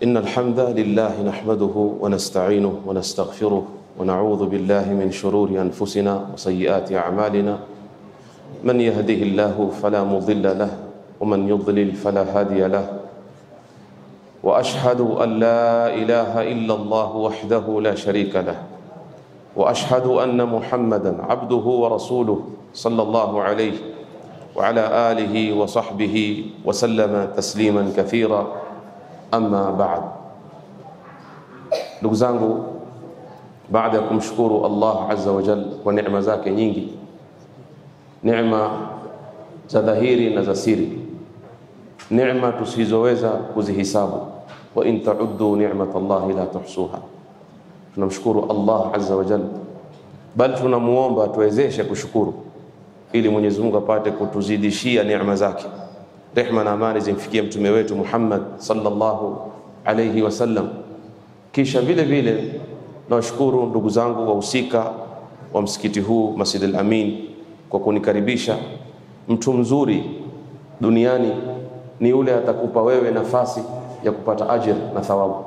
إن الحمد لله نحمده ونستعينه ونستغفره ونعوذ بالله من شرور أنفسنا وسيئات أعمالنا من يهده الله فلا مضل له ومن يضلل فلا هادي له وأشهد أن لا إله إلا الله وحده لا شريك له وأشهد أن محمدا عبده ورسوله صلى الله عليه وعلى آله وصحبه وسلم تسليما كثيرا أما بعد ndugu zangu baada ya kumshukuru Allah azza wa jal kwa neema zake nyingi neema za dhahiri na za siri neema tusizoweza kuzihisabu wa in tauddu ni'mat Allahi la tuhsuha tunamshukuru Allah azza wa jal bali tunamuomba tuwezeshe kushukuru ili Mwenyezi Mungu apate kutuzidishia neema zake rehma na amani zimfikie mtume wetu Muhammad sallallahu alayhi wasallam kisha vile vile nawashukuru ndugu zangu wahusika wa msikiti huu Masjid al-Amin kwa kunikaribisha. Mtu mzuri duniani ni yule atakupa wewe nafasi ya kupata ajir na thawabu.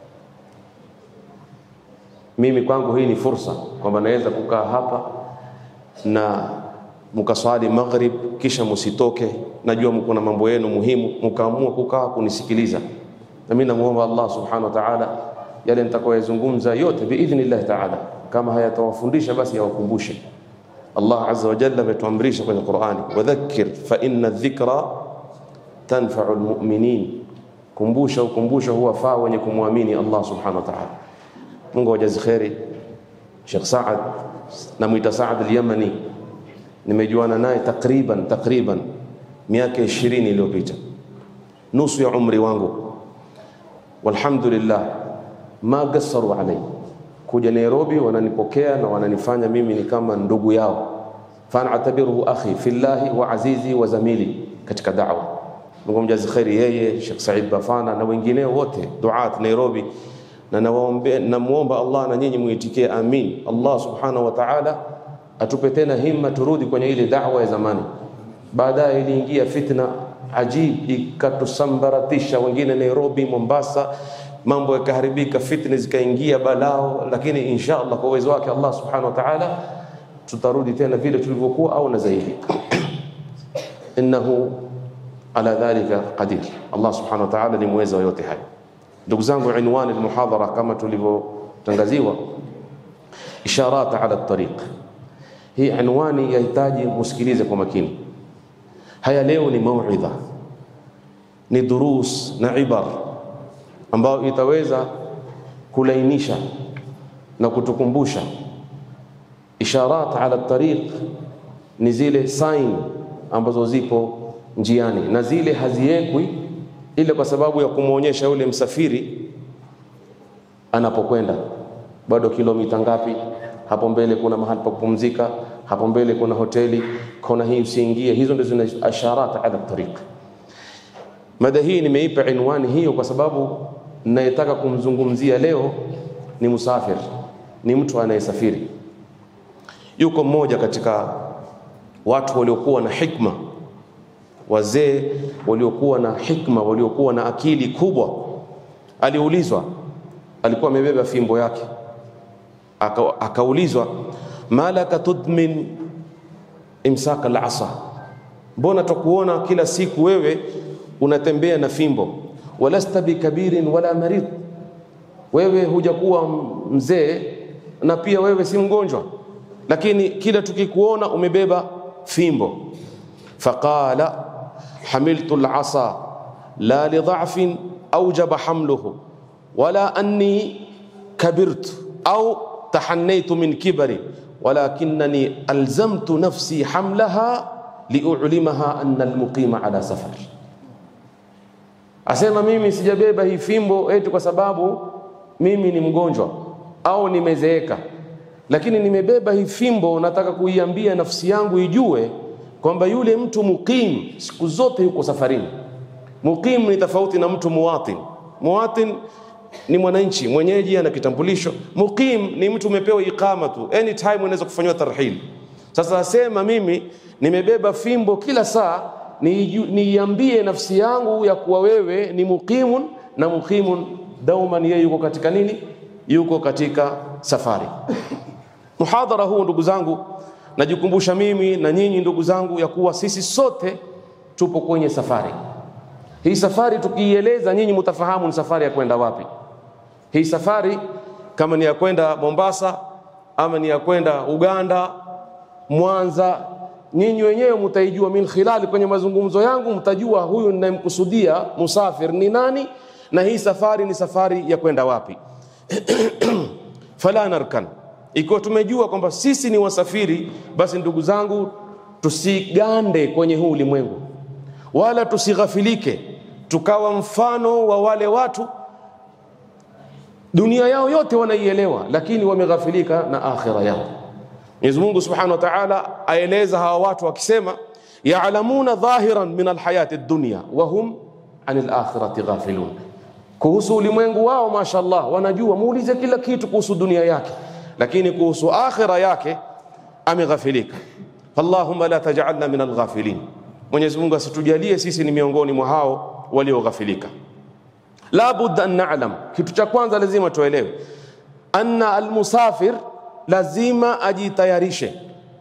Mimi kwangu hii ni fursa kwamba naweza kukaa hapa na mkaswali maghrib, kisha musitoke. Najua mko na mambo yenu muhimu, mkaamua kukaa kunisikiliza, na mimi namuomba Allah subhanahu wa ta'ala yale nitakayozungumza yote biidhnillah ta'ala, kama hayatawafundisha basi yawakumbushe. Allah azza wa jalla ametuamrisha kwenye Qur'ani, wadhakkir fa inna dhikra tanfa'u almu'minin, kumbusha ukumbusho huwafaa wenye kumwamini Allah subhanahu wa ta'ala. Mungu awajazi kheri. Sheikh Saad namwita Saad al-Yamani, nimejuana naye takriban takriban miaka 20 iliyopita, nusu ya umri wangu, walhamdulillah ma gassaru alai kuja Nairobi, wananipokea na wananifanya mimi ni kama ndugu yao, fanatabiruhu akhi fillahi wa azizi wa zamili katika da'wa. Mungu mjazi kheri yeye Sheikh Said Bafana na wengineo wote duat Nairobi, na nawaombe namuomba Allah na nyinyi muitikie amin. Allah subhanahu wa ta'ala atupe tena himma turudi kwenye ile da'wa ya zamani. Baadaye iliingia fitna ajib ikatusambaratisha, wengine Nairobi, Mombasa mambo yakaharibika, fitna zikaingia balao, lakini insha Allah kwa uwezo wake Allah subhanahu wa ta'ala tutarudi tena vile tulivyokuwa au na zaidi. Innahu ala dhalika qadir. Allah subhanahu wa ta'ala ni mweza wa yote hayo. Ndugu zangu, inwani almuhadhara kama tulivyotangaziwa, isharat ala tariq. Hii inwani yahitaji musikilize kwa makini. Haya leo ni mauidha, ni durus na ibar ambayo itaweza kulainisha na kutukumbusha. Isharat ala tariq ni zile sign ambazo zipo njiani, na zile haziwekwi ile kwa sababu ya kumwonyesha yule msafiri anapokwenda, bado kilomita ngapi, hapo mbele kuna mahali pa kupumzika, hapo mbele kuna hoteli, kona hii usiingie. Hizo ndizo zina isharat ala tariq. Mada hii nimeipa inwani hiyo kwa sababu nayetaka kumzungumzia leo ni musafir, ni mtu anayesafiri. Yuko mmoja katika watu waliokuwa na hikma, wazee waliokuwa na hikma, waliokuwa na akili kubwa. Aliulizwa, alikuwa amebeba fimbo yake, aka, akaulizwa malaka tudmin imsaka al-asa, mbona takuona kila siku wewe unatembea na fimbo walasta bikabirin wala marid, wewe hujakuwa mzee na pia wewe si mgonjwa, lakini kila tukikuona umebeba fimbo. Faqala hamiltu alasa la lidhafin aujaba hamluhu wala anni kabirtu au tahannaytu min kibari walakinani alzamtu nafsi hamlaha liulimaha anna almuqima ala safar Asema mimi sijabeba hii fimbo eti kwa sababu mimi ni mgonjwa au nimezeeka, lakini nimebeba hii fimbo, nataka kuiambia nafsi yangu ijue kwamba yule mtu muqim siku zote yuko safarini. Muqim ni tofauti na mtu muwatin. Muwatin ni mwananchi mwenyeji, ana kitambulisho. Muqim ni mtu umepewa iqama tu, anytime unaweza kufanywa tarhil. Sasa asema mimi nimebeba fimbo kila saa niiambie nafsi yangu ya kuwa wewe ni muqimun na muqimun dauman, yeye yuko katika nini? Yuko katika safari. Muhadhara huu ndugu zangu, najikumbusha mimi na nyinyi ndugu zangu ya kuwa sisi sote tupo kwenye safari. Hii safari tukiieleza, nyinyi mtafahamu ni safari ya kwenda wapi. Hii safari kama ni ya kwenda Mombasa ama ni ya kwenda Uganda, Mwanza, nyinyi wenyewe mtaijua min khilali, kwenye mazungumzo yangu mtajua huyu ninayemkusudia musafir ni nani, na hii safari ni safari ya kwenda wapi. fala narkan, ikiwa tumejua kwamba sisi ni wasafiri, basi ndugu zangu, tusigande kwenye huu ulimwengu, wala tusighafilike tukawa mfano wa wale watu dunia yao yote wanaielewa, lakini wameghafilika na akhira yao. Mwenyezi Mungu Subhanahu wa Ta'ala aeleza hawa watu akisema, ya'lamuna dhahiran min alhayati dunya wa hum anil akhirati ghafilun, kuhusu ulimwengu wao mashallah wanajua, muulize kila kitu kuhusu dunia yake, lakini kuhusu akhira yake ameghafilika. Allahumma la taj'alna min alghafilin, Mwenyezi Mungu asitujalie sisi ni miongoni mwa hao walioghafilika. La budda an na'lam, kitu cha kwanza lazima tuelewe anna almusafir lazima ajitayarishe,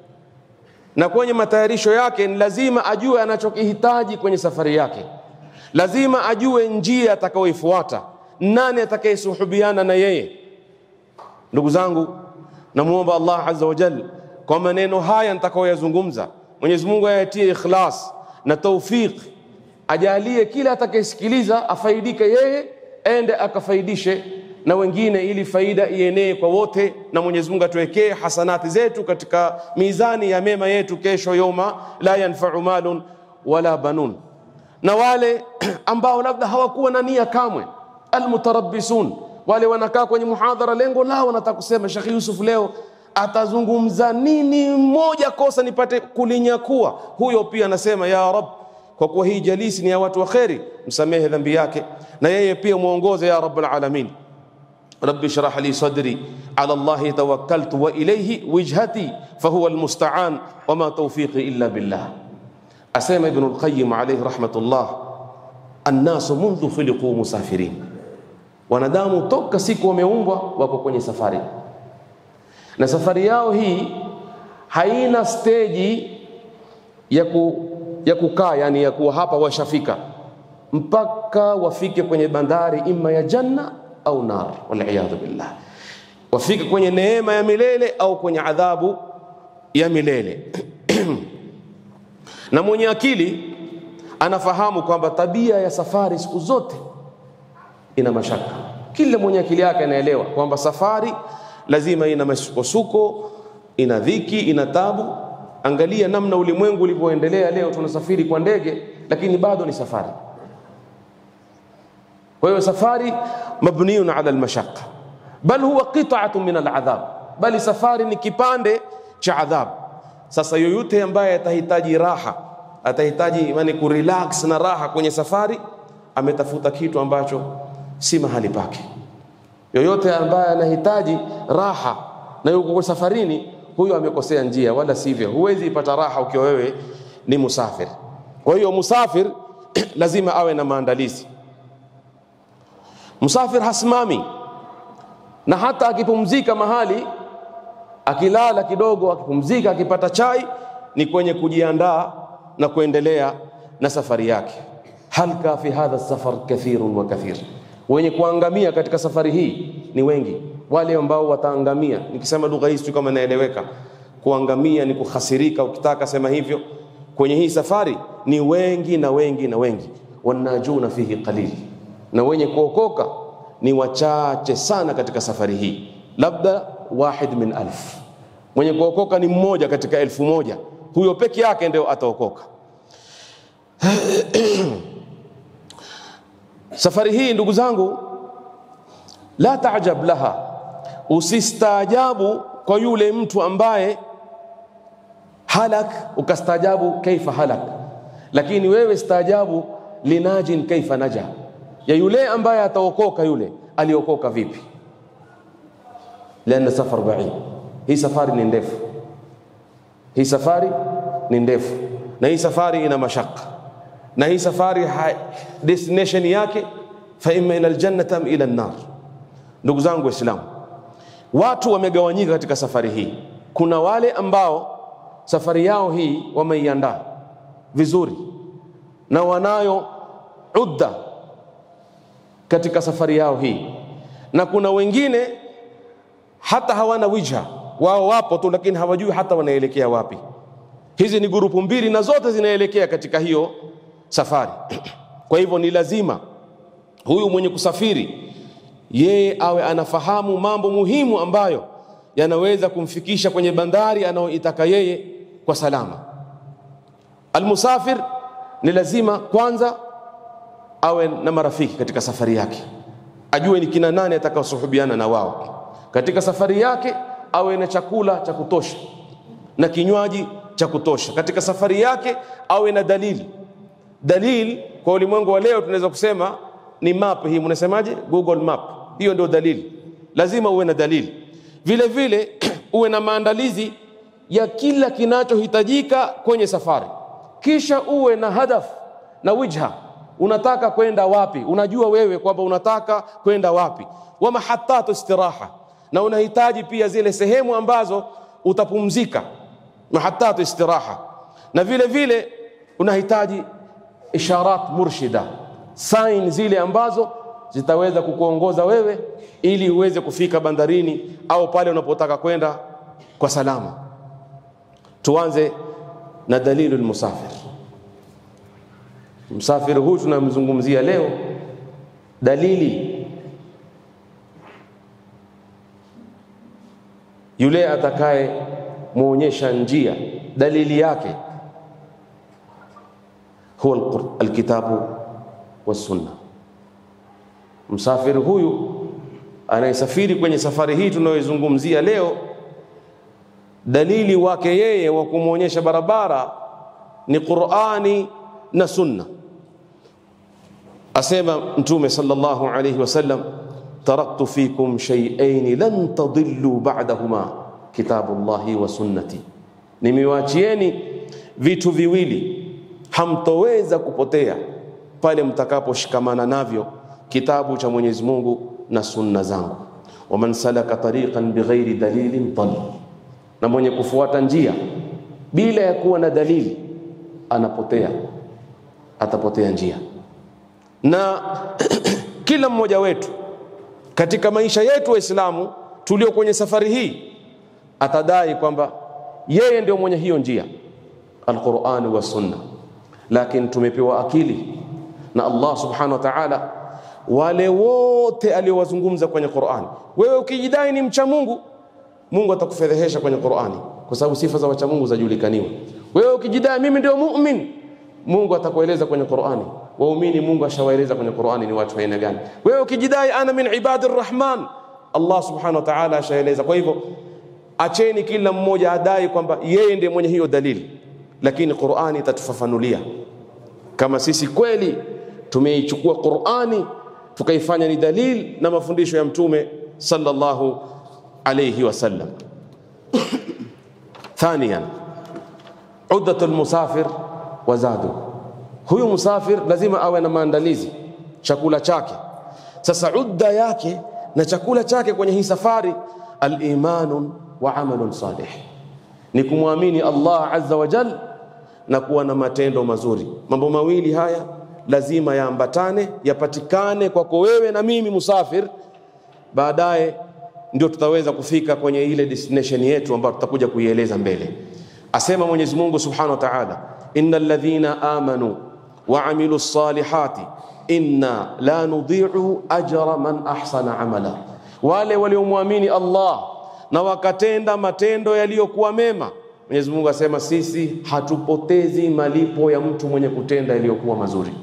na kwenye matayarisho yake ni lazima ajue anachokihitaji kwenye safari yake. Lazima ajue njia atakayoifuata, nani atakayesuhubiana na yeye. Ndugu zangu, namuomba Allah azza wa jalla kwa maneno haya nitakayoyazungumza, Mwenyezi Mungu ayatie ikhlas na taufiq ajalie kila atakayesikiliza afaidike yeye, ende akafaidishe na wengine, ili faida ienee kwa wote, na Mwenyezi Mungu atuwekee hasanati zetu katika mizani ya mema yetu kesho, yoma la yanfau malun wala banun. Na wale ambao labda hawakuwa na nia kamwe, almutarabbisun, wale wanakaa kwenye muhadhara, lengo lao wanataka kusema Sheikh Yusuf leo atazungumza nini, moja kosa nipate kulinyakua. Huyo pia anasema ya Rabb kwa kuwa hii jalisi ni ya watu wa kheri, msamehe dhambi yake na yeye pia muongoze ya rabbal alamin. Rabbi shrah li sadri ala Allahi tawakkaltu wa ilayhi wijhati fahuwa almusta'an wama tawfiqi illa billah. Asema Ibn al-Qayyim alayhi rahmatullah, annasu mundhu khuliqu musafirin, wanadamu toka siku wameumbwa wako kwenye safari, na safari yao hii haina steji ya ku ya kukaa yani ya kuwa hapa washafika mpaka wafike kwenye bandari ima ya janna au nar, waliyadhu billah, wafike kwenye neema ya milele au kwenye adhabu ya milele. na mwenye akili anafahamu kwamba tabia ya safari siku zote ina mashaka. Kila mwenye akili yake anaelewa kwamba safari lazima ina masukosuko, ina dhiki, ina tabu Angalia namna ulimwengu ulivyoendelea leo, tunasafiri kwa ndege, lakini bado ni safari. Kwa hiyo safari mabniyun ala almashaqqa, bal huwa qit'atu min aladhab, bali safari ni kipande cha adhab. Sasa yoyote ambaye atahitaji raha, atahitaji yani kurelax na raha kwenye safari, ametafuta kitu ambacho si mahali pake. Yoyote ambaye anahitaji raha na yuko safarini huyo amekosea njia, wala sivyo. Huwezi ipata raha ukiwa wewe ni musafir. Kwa hiyo musafir lazima awe na maandalizi. Musafir hasimami, na hata akipumzika mahali, akilala kidogo, akipumzika, akipata chai, ni kwenye kujiandaa na kuendelea na safari yake. halka fi hadha safar kathirun wa kathir, wenye kuangamia katika safari hii ni wengi wale ambao wataangamia. Nikisema lugha hii sio kama naeleweka. Kuangamia ni kuhasirika, ukitaka sema hivyo. Kwenye hii safari ni wengi na wengi na wengi, wanajuna fihi qalil, na wenye kuokoka ni wachache sana katika safari hii, labda wahid min alf. Mwenye kuokoka ni mmoja katika elfu moja, huyo peke yake ndio ataokoka. Safari hii ndugu zangu, la taajab laha Usistaajabu kwa yule mtu ambaye halak, ukastaajabu kaifa halak, lakini wewe staajabu linajin kaifa naja, ya yule ambaye ataokoka, yule aliokoka vipi? Lianna safar baid, hii safari ni ndefu, hii safari ni ndefu, na hii safari ina mashaka, na hii safari destination yake fa imma ila aljannati am ila an-nar. Ndugu zangu Waislamu, watu wamegawanyika katika safari hii. Kuna wale ambao safari yao hii wameiandaa vizuri na wanayo udda katika safari yao hii, na kuna wengine hata hawana wijha, wao wapo tu, lakini hawajui hata wanaelekea wapi. Hizi ni grupu mbili na zote zinaelekea katika hiyo safari. Kwa hivyo ni lazima huyu mwenye kusafiri yeye awe anafahamu mambo muhimu ambayo yanaweza kumfikisha kwenye bandari anayoitaka yeye kwa salama. Almusafir ni lazima kwanza awe na marafiki katika safari yake, ajue ni kina nani atakaosuhubiana na wao katika safari yake, awe na chakula cha kutosha na kinywaji cha kutosha katika safari yake, awe na dalili. Dalili kwa ulimwengu wa leo tunaweza kusema ni map hii, mnasemaje? Google Map, hiyo ndio dalili. Lazima uwe na dalili, vile vile uwe na maandalizi ya kila kinachohitajika kwenye safari, kisha uwe na hadaf na wijha. Unataka kwenda wapi? Unajua wewe kwamba unataka kwenda wapi, wa mahatatu istiraha, na unahitaji pia zile sehemu ambazo utapumzika, mahatatu istiraha, na vile vile unahitaji isharat murshida, sign zile ambazo zitaweza kukuongoza wewe ili uweze kufika bandarini au pale unapotaka kwenda kwa salama. Tuanze na dalilu lmusafir. Msafiri huyu tunamzungumzia leo, dalili yule atakaye muonyesha njia, dalili yake huwa alkitabu wassunna. Msafiri huyu anayesafiri kwenye safari hii tunayoizungumzia leo, dalili wake yeye wa kumwonyesha barabara ni Qur'ani na Sunna. Asema Mtume sallallahu alayhi wasallam, taraktu fikum shay'ain lan tadillu ba'dahuma kitabullahi wa sunnati, nimewachieni vitu viwili hamtoweza kupotea pale mtakaposhikamana navyo kitabu cha Mwenyezi Mungu na sunna zangu. Waman salaka tariqan bighairi dalilin dal, na mwenye kufuata njia bila ya kuwa na dalili anapotea, atapotea njia. Na kila mmoja wetu katika maisha yetu Waislamu tulio kwenye safari hii atadai kwamba yeye ndio mwenye hiyo njia, Alqurani wa sunna, lakini tumepewa akili na Allah subhanahu wa ta'ala wale wote aliowazungumza kwenye Qur'ani. Wewe ukijidai ni mcha Mungu, Mungu atakufedhehesha kwenye Qur'ani, kwa sababu sifa za wacha Mungu zajulikaniwa. Wewe ukijidai mimi ndio mu'min, Mungu atakueleza kwenye Qur'ani. Waumini Mungu ashawaeleza kwenye Qur'ani ni watu aina gani. Wewe ukijidai ana min ibadir rahman, Allah subhanahu wa ta'ala ashaeleza. Kwa hivyo acheni kila mmoja adai kwamba yeye ndiye mwenye hiyo dalili, lakini Qur'ani itatufafanulia kama sisi kweli tumeichukua Qur'ani tukaifanya ni dalil na mafundisho ya Mtume sallallahu alayhi wasallam. Thaniyan, uddatu lmusafir wa zadu, huyu musafir lazima awe na maandalizi, chakula chake. Sasa udda yake na chakula chake kwenye hii safari, alimanun wa amalun salih, ni kumwamini Allah azza wa jal na kuwa na matendo mazuri. Mambo mawili haya lazima yaambatane, yapatikane kwako wewe na mimi musafir, baadaye ndio tutaweza kufika kwenye ile destination yetu ambayo tutakuja kuieleza mbele. Asema Mwenyezi Mungu Subhanahu wa Ta'ala, innal ladhina amanu wa amilu salihati inna la nudhi'u ajra man ahsana amala, wale waliomwamini Allah na wakatenda matendo yaliyokuwa mema. Mwenyezi Mungu asema sisi hatupotezi malipo ya mtu mwenye kutenda yaliyokuwa mazuri.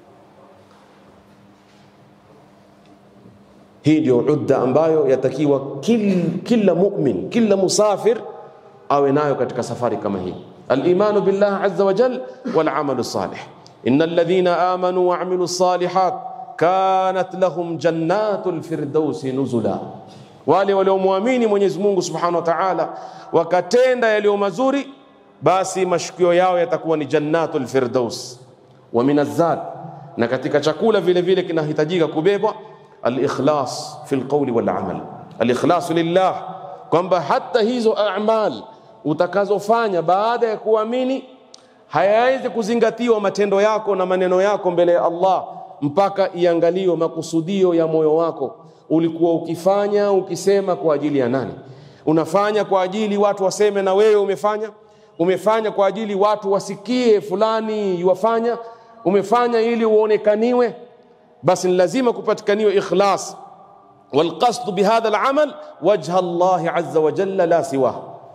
Hii ndio udda ambayo yatakiwa kil, kila mu'min kila musafir awe nayo katika safari kama hii, al-imanu billah azza wa jal wal amalu salih. innal ladhina amanu wa amilu salihat kanat lahum jannatul firdausi nuzula, wale waliomwamini Mwenyezi Mungu subhanahu wa ta'ala wakatenda yaliyo mazuri, basi mashukio yao yatakuwa ni jannatul firdaus. Wa minazad, na katika chakula vile vile kinahitajika kubebwa al-ikhlas fi al-qawli wal amal, al-ikhlas lillah, kwamba hata hizo a'mal utakazofanya baada ya kuamini hayawezi kuzingatiwa matendo yako na maneno yako mbele ya Allah mpaka iangaliwe makusudio ya moyo wako. Ulikuwa ukifanya ukisema kwa ajili ya nani? Unafanya kwa ajili watu waseme na wewe umefanya? Umefanya kwa ajili watu wasikie fulani yuwafanya? Umefanya ili uonekaniwe? Basi ni lazima kupatikaniwe ikhlas, walqasdu bihadha alamal wajha Allahi azza wa jalla la siwah,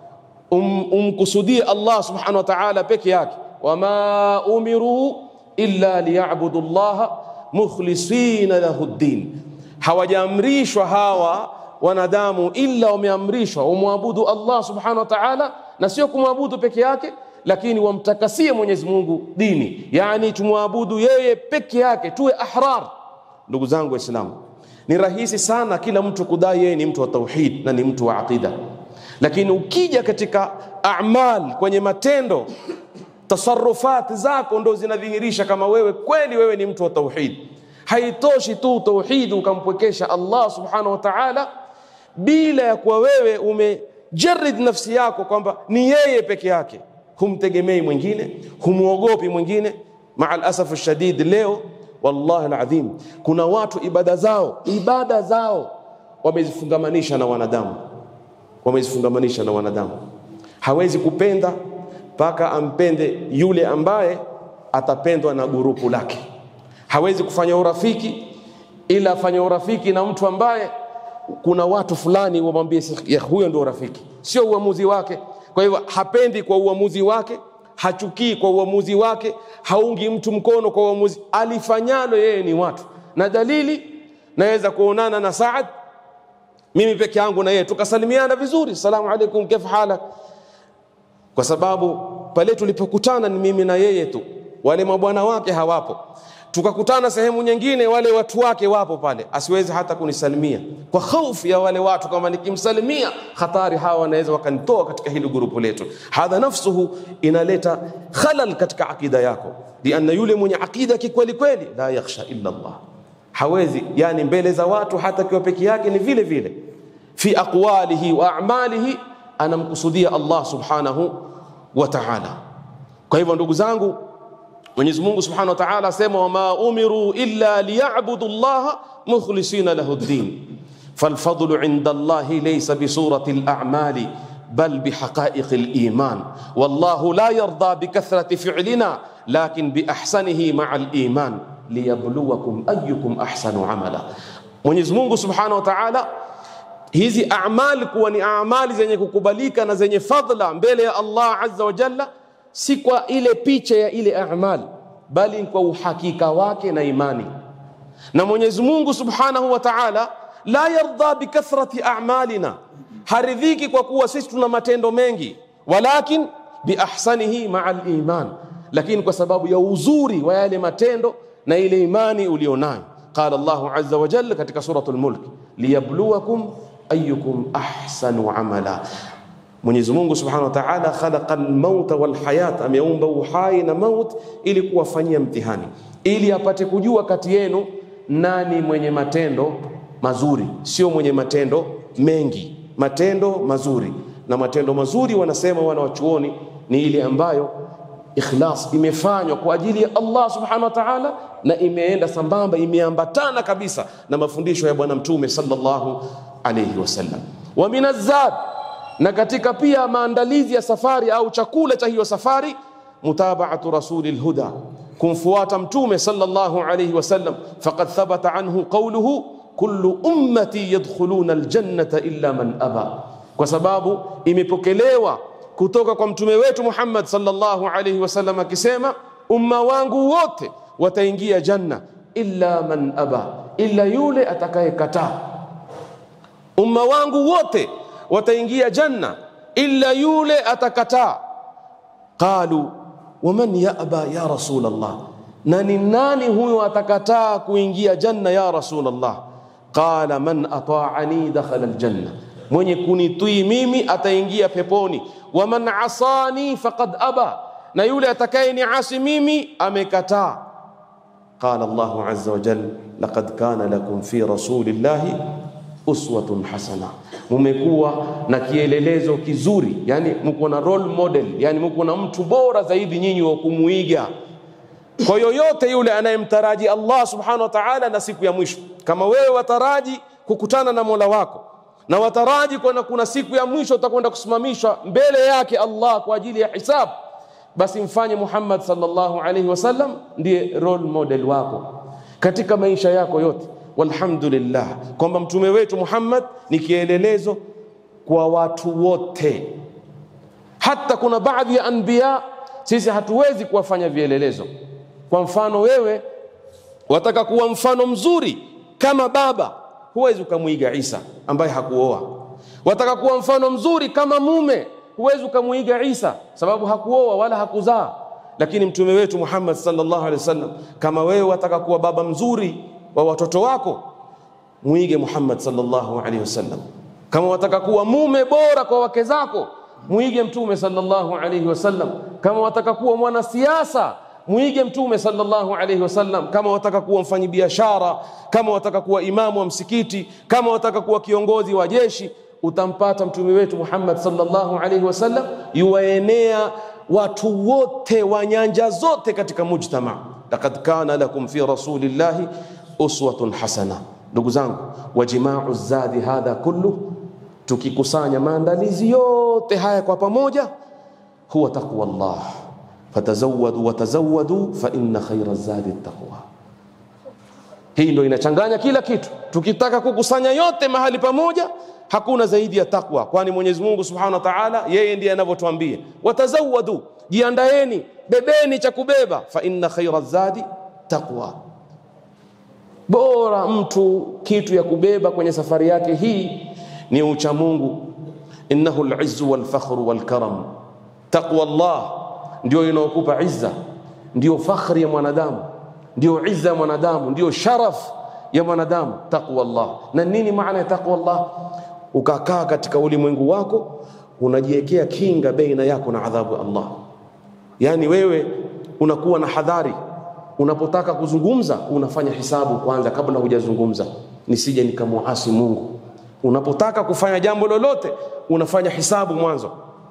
um, umkusudie Allah subhanahu wa ta'ala peke yake. Wama umiru illa liyabudu llaha mukhlisina lahu ddin, hawajaamrishwa hawa wanadamu illa wameamrishwa umwabudu Allah subhanahu wa ta'ala, na sio kumwabudu peke yake, lakini wamtakasie Mwenyezi Mungu dini, yani tumwabudu yeye peke yake, tuwe ahrar. Ndugu zangu Waislamu, ni rahisi sana kila mtu kudai yeye ni mtu wa tauhid na ni mtu wa aqida, lakini ukija katika amal, kwenye matendo, tasarufati zako ndo zinadhihirisha kama wewe kweli wewe ni mtu wa tauhid. Haitoshi tu tauhid ukampwekesha Allah subhanahu wa ta'ala bila ya kuwa wewe umejarid nafsi yako kwamba ni yeye peke yake, humtegemei mwingine, humwogopi mwingine. Maa alasafu shadid, leo wallahi alazim, kuna watu ibada zao ibada zao wamezifungamanisha na wanadamu, wamezifungamanisha na wanadamu. Hawezi kupenda mpaka ampende yule ambaye atapendwa na gurupu lake. Hawezi kufanya urafiki ila afanye urafiki na mtu ambaye kuna watu fulani wamwambie huyo ndio rafiki, sio uamuzi wake. Kwa hivyo hapendi kwa uamuzi wake, hachukii kwa uamuzi wake, haungi mtu mkono kwa uamuzi alifanyalo yeye ni watu. Na dalili naweza kuonana na Saad mimi peke yangu na yeye tukasalimiana vizuri, salamu alaikum, kaifa halak, kwa sababu pale tulipokutana ni mimi na yeye tu, wale mabwana wake hawapo tukakutana sehemu nyingine, wale watu wake wapo pale, asiwezi hata kunisalimia kwa hofu ya wale watu, kama nikimsalimia hatari, hawa wanaweza wakanitoa katika hili grupu letu. Hadha nafsuhu inaleta khalal katika akida yako, lianna yule mwenye akida kikweli kweli, la yakhsha illa Allah, hawezi yani mbele za watu, hata kiwa peke yake ni vile vile, fi aqwalihi wa a'malihi, anamkusudia Allah subhanahu wa ta'ala. Kwa hivyo ndugu zangu Mwenyezi Mungu Subhanahu wa Ta'ala asema wama umiru illa liyabudu llaha mukhlisina lahu ddin falfadlu inda Allahi laysa bisurati al-a'mali bal bihaqa'iqi al-iman wallahu la yarda bikathrati fi'lina lakin biahsanihi ma'a al-iman liyabluwakum ayyukum ahsanu amala. Mwenyezi Mungu Subhanahu wa Ta'ala hizi a'mal kuwa ni a'mali zenye kukubalika na zenye fadla mbele ya Allah Azza wa Jalla si kwa ile picha ya ile amal, bali kwa uhakika wake na imani. Na Mwenyezi Mungu Subhanahu wa Ta'ala la yarda bikathrati a'malina, haridhiki kwa kuwa sisi tuna matendo mengi, walakin biahsanihi ma'a al-iman, lakini kwa sababu ya uzuri wa yale matendo na ile imani ulionayo. Qala Allahu azza wa jalla katika suratul Mulk, liyabluwakum ayyukum ahsanu amala Mwenyezi Mungu Subhanahu wa Ta'ala khalaqa al-mauta wal hayat, ameumba uhai na maut ili kuwafanyia mtihani, ili apate kujua kati yenu nani mwenye matendo mazuri, sio mwenye matendo mengi, matendo mazuri. Na matendo mazuri wanasema wana wachuoni ni ile ambayo ikhlas imefanywa kwa ajili ya Allah Subhanahu wa Ta'ala, na imeenda sambamba, imeambatana kabisa na mafundisho ya Bwana Mtume sallallahu alayhi wasallam. wa minazad na katika pia maandalizi ya safari au chakula cha hiyo safari, mutabaatu rasulil huda, kumfuata mtume sallallahu alayhi wasallam. Faqad thabata anhu qawluhu kullu ummati yadkhuluna aljannata illa man aba, kwa sababu imepokelewa kutoka kwa mtume wetu Muhammad sallallahu alayhi wasallam akisema, umma wangu wote wataingia janna illa man aba, illa yule atakayekataa. Umma wangu wote wataingia janna illa yule atakataa. Qalu waman yaba ya rasul Allah, na ni nani huyo atakataa kuingia janna ya rasul Allah? Qala man ataani dakhala aljanna, mwenye kunitii mimi ataingia peponi. Waman asani faqad aba, na yule atakaye niasi mimi amekataa. qala Allahu azza wa jalla laqad kana lakum fi rasulillahi uswatun hasana, mumekuwa na kielelezo kizuri, yani mko na role model, yani mko na mtu bora zaidi nyinyi wa kumuiga kwa yoyote yule anayemtaraji Allah subhanahu wa ta'ala na siku ya mwisho. Kama wewe wataraji kukutana na Mola wako na wataraji kuna, kuna siku ya mwisho utakwenda kusimamishwa mbele yake Allah kwa ajili ya hisabu, basi mfanye Muhammad sallallahu alaihi wasallam ndiye role model wako katika maisha yako yote. Walhamdulillah kwamba mtume wetu Muhammad ni kielelezo kwa watu wote. Hata kuna baadhi ya anbiya sisi hatuwezi kuwafanya vielelezo. Kwa mfano, wewe wataka kuwa mfano mzuri kama baba, huwezi ukamwiga Isa ambaye hakuoa. Wataka kuwa mfano mzuri kama mume, huwezi ukamwiga Isa sababu hakuoa wala hakuzaa. Lakini mtume wetu Muhammad sallallahu alaihi wasallam, kama wewe wataka kuwa baba mzuri wa watoto wako, mwige Muhammad sallallahu alaihi wasallam. Kama wataka kuwa mume bora kwa wake zako, mwige mtume sallallahu alaihi wasallam. Kama wataka kuwa mwanasiasa mwige mtume sallallahu alaihi wasallam. Kama wataka kuwa mfanyabiashara, kama wataka kuwa imamu wa msikiti, kama wataka kuwa kiongozi wa jeshi, utampata mtume wetu Muhammad sallallahu alaihi wasallam yuwaenea watu wote wa nyanja zote katika mujtama. Laqad kana lakum fi rasulillahi uswatun hasana. Ndugu zangu, wajimau zadi hadha kullu, tukikusanya maandalizi yote haya kwa pamoja, huwa taqwa Allah fatazawadu watazawadu fa inna khaira zadi taqwa. Hii ndio inachanganya kila kitu. Tukitaka kukusanya yote mahali pamoja, hakuna zaidi ya takwa, kwani Mwenyezi Mungu Subhanahu wa Ta'ala yeye ndiye anavyotuambia, watazawadu, jiandaeni, bebeni cha kubeba, fa inna khaira zadi taqwa. Bora mtu kitu ya kubeba kwenye safari yake hii ni ucha Mungu, innahu al-izzu wal-fakhru wal-karam. Taqwa Allah ndio inaokupa izza, ndio fakhri ya mwanadamu, ndio izza ya mwanadamu, ndio sharaf ya mwanadamu. Taqwa Allah. Na nini maana ya taqwa Allah? Ukakaa katika ulimwengu wako unajiwekea kinga baina yako na adhabu ya Allah, yaani wewe unakuwa na hadhari unapotaka kuzungumza, unafanya hisabu kwanza kabla hujazungumza, nisije nikamuasi Mungu. Unapotaka kufanya jambo lolote, unafanya hisabu mwanzo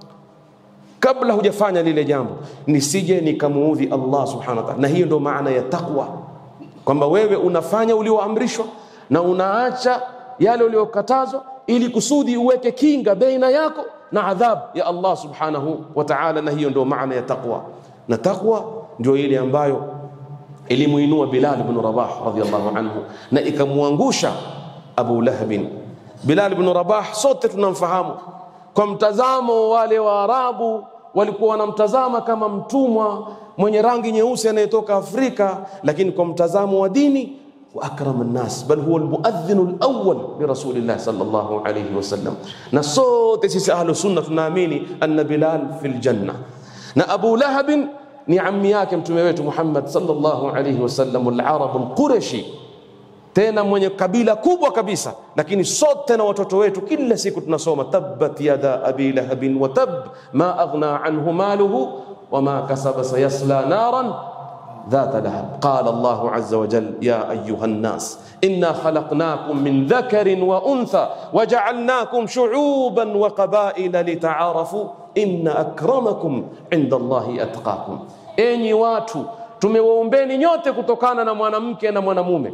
kabla hujafanya lile jambo, nisije nikamuudhi Allah subhanahu wa ta'ala. Na hiyo ndio maana ya taqwa, kwamba wewe unafanya ulioamrishwa na unaacha yale uliokatazwa, ili kusudi uweke kinga baina yako na adhab ya Allah subhanahu wa ta'ala. Na hiyo ndio maana ya taqwa, na taqwa ndio ile ambayo ilimuinua Bilal ibn Rabah radhiyallahu anhu na ikamwangusha Abu Lahabin. Bilal ibn Rabah sote tunamfahamu kwa mtazamo wale Waarabu walikuwa wanamtazama kama mtumwa mwenye rangi nyeusi anayetoka Afrika, lakini kwa mtazamo wa dini wa akram nnas, bal huwa almuadhdhin alawwal li rasulillah sallallahu alayhi wasallam. Na sote sisi ahlu sunna tunaamini anna Bilal fil janna, na Abu Lahab ni ammi yake mtume wetu Muhammad sallallahu alayhi wasallam, al-arab al-qurashi tena mwenye kabila kubwa kabisa, lakini sote na watoto wetu kila siku tunasoma tabbat yada abi lahabin wa tab ma aghna anhu maluhu wama kasaba sayasla naran ذات لهب قال الله عز وجل يا أيها الناس إنا خلقناكم من ذكر وأنثى وجعلناكم شعوبا وقبائل لتعارفوا إن أكرمكم عند الله أتقاكم أني watu tumewaumbeni nyote kutokana na mwanamke na mwanamume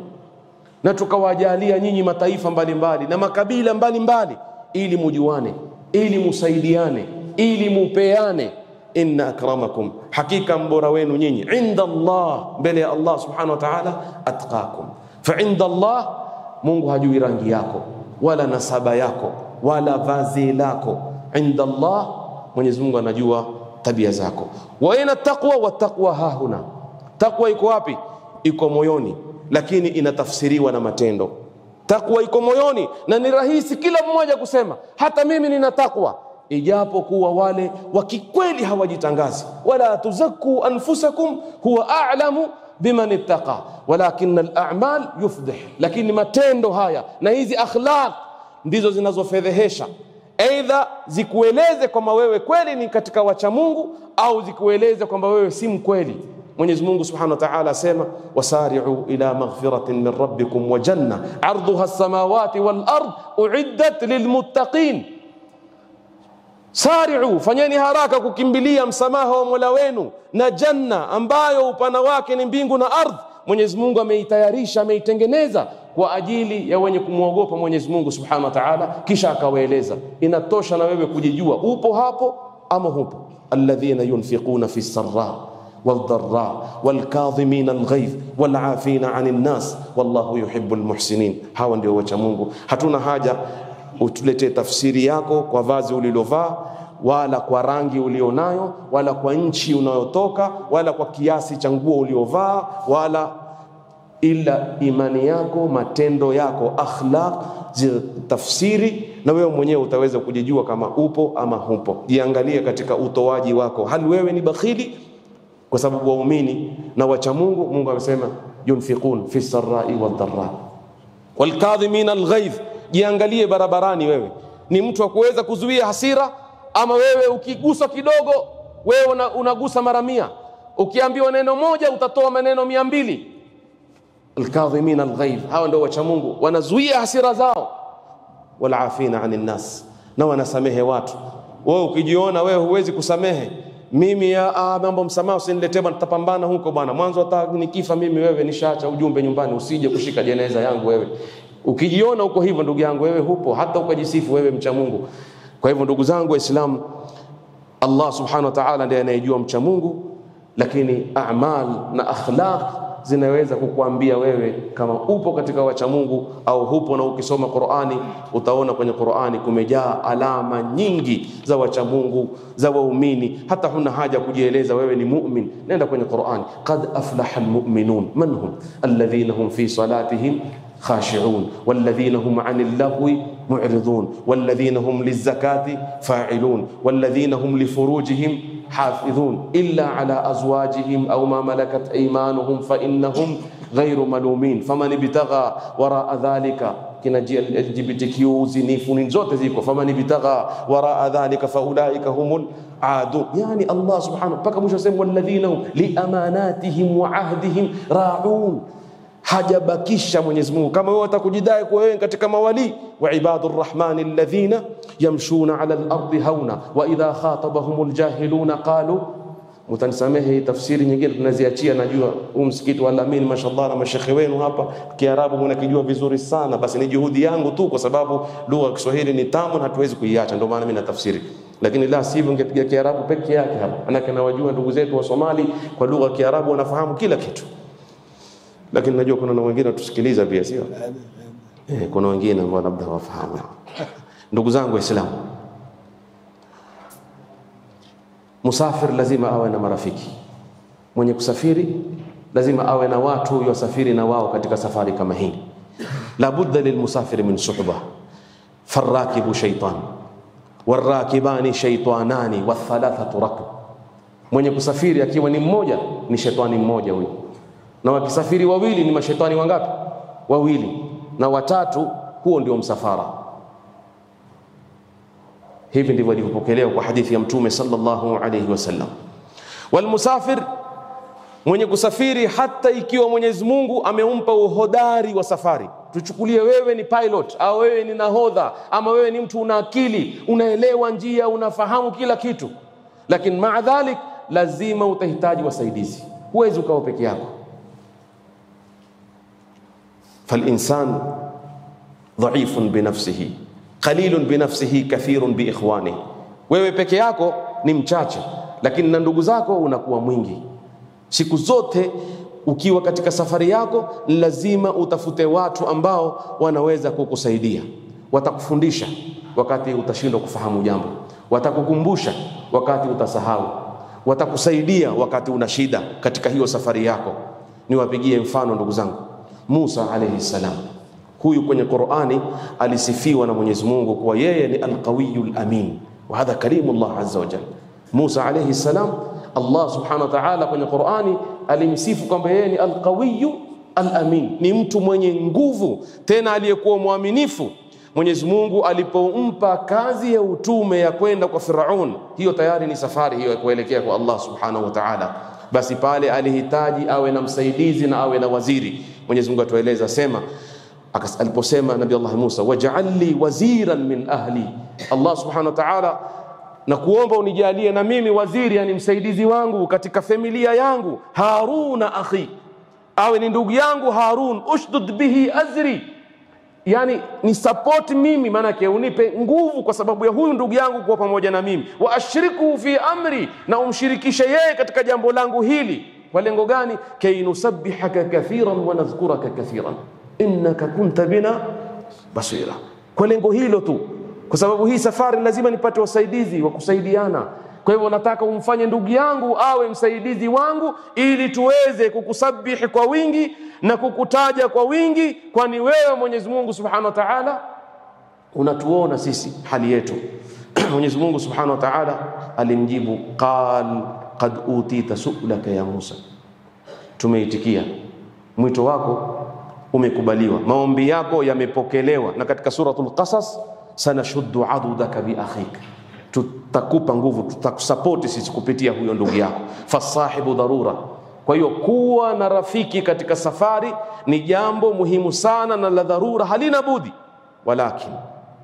na tukawajalia nyinyi mataifa mbalimbali na makabila mbalimbali ili mujuane, ili musaidiane, ili mupeane. Inna akramakum, hakika mbora wenu nyinyi, inda Allah, mbele ya Allah subhanahu wa ta'ala, atqakum. Fa inda Allah, Mungu hajui rangi yako wala nasaba yako wala vazi lako. Inda Allah, Mwenyezi Mungu anajua tabia zako. Wa ina taqwa, wa taqwa hahuna, taqwa iko wapi? Iko moyoni lakini inatafsiriwa na matendo. Takwa iko moyoni na ni rahisi kila mmoja kusema hata mimi nina takwa, ijapo kuwa wale wa kikweli hawajitangazi. wala tuzakku anfusakum huwa a'lamu biman ittaqa walakin al-a'mal yufdih, lakini matendo haya na hizi akhlaq ndizo zinazofedhehesha. Aidha zikueleze kwamba wewe kweli ni katika wacha Mungu au zikueleze kwamba wewe si mkweli. Mwenyezi Mungu Subhanahu wa Ta'ala asema wasari'u ila maghfiratin min rabbikum wa janna 'arduha as-samawati wal ard u'iddat lilmuttaqin Sari'u, fanyeni haraka kukimbilia msamaha wa Mola wenu na janna ambayo upana wake ni mbingu na ardhi. Mwenyezi Mungu ameitayarisha, ameitengeneza kwa ajili ya wenye kumwogopa Mwenyezi Mungu Subhanahu wa Ta'ala, kisha akawaeleza. Inatosha na wewe kujijua upo hapo ama hupo. alladhina yunfiquna fi sarra والضراء والكاظمين الغيظ والعافين عن الناس والله يحب المحسنين hawa ndio wacha Mungu hatuna haja utuletee tafsiri yako kwa vazi ulilovaa wala kwa rangi ulionayo wala kwa nchi unayotoka wala kwa kiasi cha nguo uliovaa wala ila imani yako matendo yako akhlaq tafsiri na wewe mwenyewe utaweza kujijua kama upo ama hupo jiangalie katika utoaji wako hali wewe ni bakhili kwa sababu waumini na wacha Mungu Mungu amesema yunfiqun fi sarai wadharra walkadhimina alghaidh jiangalie barabarani wewe ni mtu wa kuweza kuzuia hasira ama wewe ukigusa kidogo wewe una, unagusa mara mia ukiambiwa neno moja utatoa maneno mia mbili alkadhimin alghaidh hawa ndio wacha Mungu wanazuia hasira zao walafina anin nas na wanasamehe watu wewe ukijiona wewe huwezi kusamehe mimi ya ah, mambo msamaha usiniletee bwana tutapambana huko bwana mwanzo hata nikifa mimi wewe nishaacha ujumbe nyumbani usije kushika jeneza yangu wewe ukijiona uko hivyo ndugu yangu wewe hupo hata ukajisifu wewe mcha Mungu kwa hivyo ndugu zangu waislamu Allah subhanahu wa ta'ala ndiye anayejua mcha Mungu lakini a'mal na akhlaq zinaweza kukuambia wewe kama upo katika wacha Mungu au hupo na ukisoma Qur'ani utaona kwenye Qur'ani kumejaa alama nyingi za wacha Mungu za waumini hata huna haja kujieleza wewe ni mu'min nenda kwenye Qur'ani qad aflaha almu'minun man hum alladhina hum fi salatihim خاشعون والذين هم عن اللغو معرضون والذين هم للزكاة فاعلون والذين هم لفروجهم حافظون إلا على أزواجهم أو ما ملكت أيمانهم فإنهم غير ملومين فمن ابتغى وراء ذلك kina LGBTQ zinifu ni zote ziko faman ibtagha waraa dhalika faulaika humul adun yani Allah subhanahu mpaka mwisho sema walladhina hum liamanatihim wa ahdihim raun hajabakisha Mwenyezi Mungu kama wewe utakujidai kwa wewe katika mawali wa ibadur rahmani alladhina yamshuna ala al-ardi hauna wa idha khatabahumul jahiluna qalu mtanisamehe tafsiri nyingine tunaziachia najua huu msikiti wa Al-Amin mashallah na mashekhe wenu hapa Kiarabu mnakijua vizuri sana basi ni juhudi yangu tu kwa sababu lugha ya Kiswahili ni tamu na hatuwezi kuiacha ndio maana mimi natafsiri lakini la sivyo ungepiga Kiarabu peke yake hapa manake nawajua ndugu zetu wa Somali kwa lugha ya Kiarabu wanafahamu kila kitu lakini najua kuna na wengine watusikiliza pia sio eh, kuna wengine ambao labda hawafahamu ndugu zangu waislamu musafir lazima awe na marafiki mwenye kusafiri lazima awe na watu yosafiri na wao katika safari kama hii labudda lilmusafiri min suhba farakibu shaitan warakibani shaitanani wathalathatu rakb mwenye kusafiri akiwa ni mmoja ni shetani mmoja huyo na wakisafiri wawili ni mashetani wangapi wawili na watatu huo ndio msafara hivi ndivyo ilivyopokelewa kwa hadithi ya mtume sallallahu alayhi wasallam walmusafir mwenye kusafiri hata ikiwa Mwenyezi Mungu amempa uhodari wa safari tuchukulie wewe ni pilot au wewe ni nahodha ama wewe ni mtu una akili unaelewa njia unafahamu kila kitu lakini maa dhalik lazima utahitaji wasaidizi huwezi ukawa peke yako فالإنسان ضعيف بنفسه قليل بنفسه كثير بإخوانه wewe peke yako ni mchache lakini na ndugu zako unakuwa mwingi siku zote ukiwa katika safari yako lazima utafute watu ambao wanaweza kukusaidia watakufundisha wakati utashindwa kufahamu jambo watakukumbusha wakati utasahau watakusaidia wakati una shida katika hiyo safari yako niwapigie mfano ndugu zangu Musa alayhi salam. Huyu kwenye Qur'ani alisifiwa na Mwenyezi Mungu kuwa yeye ni al-qawiyul amin. Wa hadha kalimullah azza wa jalla. Musa alayhi salam Allah subhanahu wa ta'ala kwenye Qur'ani alimsifu kwamba yeye ni al-qawiyyu al-amin. Ni mtu mwenye nguvu tena aliyekuwa mwaminifu. Mwenyezi Mungu alipompa kazi ya utume ya kwenda kwa Firaun, hiyo tayari ni safari hiyo ya kuelekea kwa Allah subhanahu wa ta'ala basi pale alihitaji awe na msaidizi na awe na waziri. Mwenyezi Mungu atueleza sema akas- aliposema Nabii Allah Musa, waj'al li waziran min ahli, Allah subhanahu wa ta'ala na kuomba unijalie na mimi waziri, yani msaidizi wangu katika familia yangu, Haruna akhi, awe ni ndugu yangu Harun, ushdud bihi azri, yani ni support mimi, maanake unipe nguvu kwa sababu ya huyu ndugu yangu kuwa pamoja na mimi, wa ashrikuhu fi amri, na umshirikishe yeye katika jambo langu hili. Kwa lengo gani? kay nusabbihaka kathiran wa nadhkuraka kathiran innaka kunta bina basira, kwa lengo hilo tu, kwa sababu hii safari lazima nipate wasaidizi wa kusaidiana. Kwa hivyo nataka umfanye ndugu yangu awe msaidizi wangu, ili tuweze kukusabihi kwa wingi na kukutaja kwa wingi, kwani wewe Mwenyezi Mungu Subhanahu wa Ta'ala unatuona sisi hali yetu. Mwenyezi Mungu Subhanahu wa Ta'ala alimjibu qal qad utita su'laka ya Musa, tumeitikia mwito wako umekubaliwa, maombi yako yamepokelewa. Na katika suratul Qasas, sanashuddu adudaka bi akhik, tutakupa nguvu, tutakusapoti sisi kupitia huyo ndugu yako. Fasahibu dharura. Kwa hiyo kuwa na rafiki katika safari ni jambo muhimu sana na la dharura, halina budi. Walakin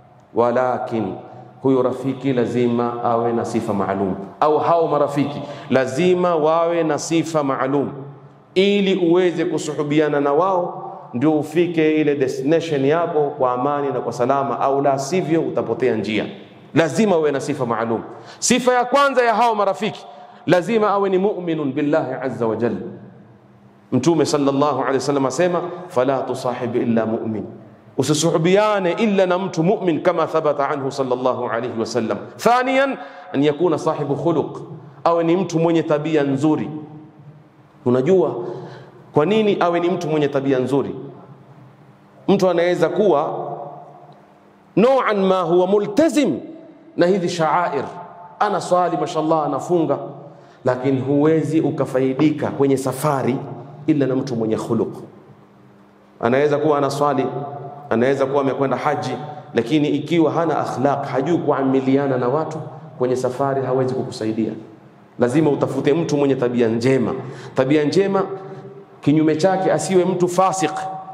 walakin huyo rafiki lazima awe na sifa maalum, au hao marafiki lazima wawe na sifa maalum, ili uweze kusuhubiana na wao ndio ufike ile destination yako kwa amani na kwa salama, au la sivyo utapotea njia. Lazima uwe na sifa maalum. Sifa ya kwanza ya hao marafiki lazima awe ni mu'minun billahi azza wa jalla. Mtume sallallahu alaihi wasallam asema, fala tusahib illa mu'min, usisuhubiane illa na mtu mu'min, kama thabata anhu sallallahu alaihi wasallam. Thaniyan, an yakuna sahibu khuluq, awe ni mtu mwenye tabia nzuri. Unajua kwa nini awe ni mtu mwenye tabia nzuri? Mtu anaweza kuwa nauan ma huwa multazim na hizi shaair, ana swali mashallah, anafunga, lakini huwezi ukafaidika kwenye safari ila na mtu mwenye khuluq. Anaweza kuwa ana swali, anaweza kuwa amekwenda haji, lakini ikiwa hana akhlaq, hajui kuamiliana na watu kwenye safari, hawezi kukusaidia. Lazima utafute mtu mwenye tabia njema. Tabia njema kinyume chake asiwe mtu fasik,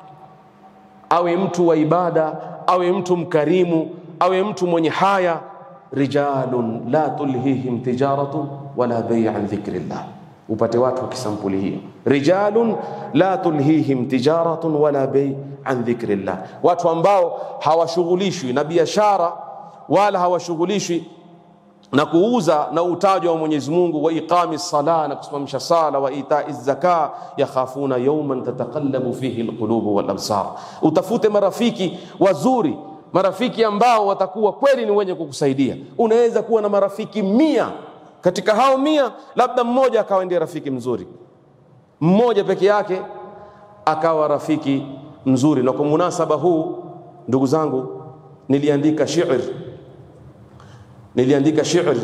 awe mtu wa ibada, awe mtu mkarimu, awe mtu mwenye haya. rijalun la tulhihim tijaratun wala bei an dhikrillah, upate watu wa kisampuli hiyo. Rijalun la tulhihim tijaratun wala bei an dhikrillah, watu ambao hawashughulishwi na biashara wala hawashughulishwi na kuuza na utajwa wa Mwenyezi Mungu, wa iqami sala, na kusimamisha sala, wa itai zaka, yakhafuna yawman tataqallabu fihi alqulubu wal absar. Utafute marafiki wazuri, marafiki ambao watakuwa kweli ni wenye kukusaidia. Unaweza kuwa na marafiki mia, katika hao mia labda mmoja akawa ndiye rafiki mzuri, mmoja peke yake akawa rafiki mzuri. Na kwa munasaba huu, ndugu zangu, niliandika shi'r niliandika shi'r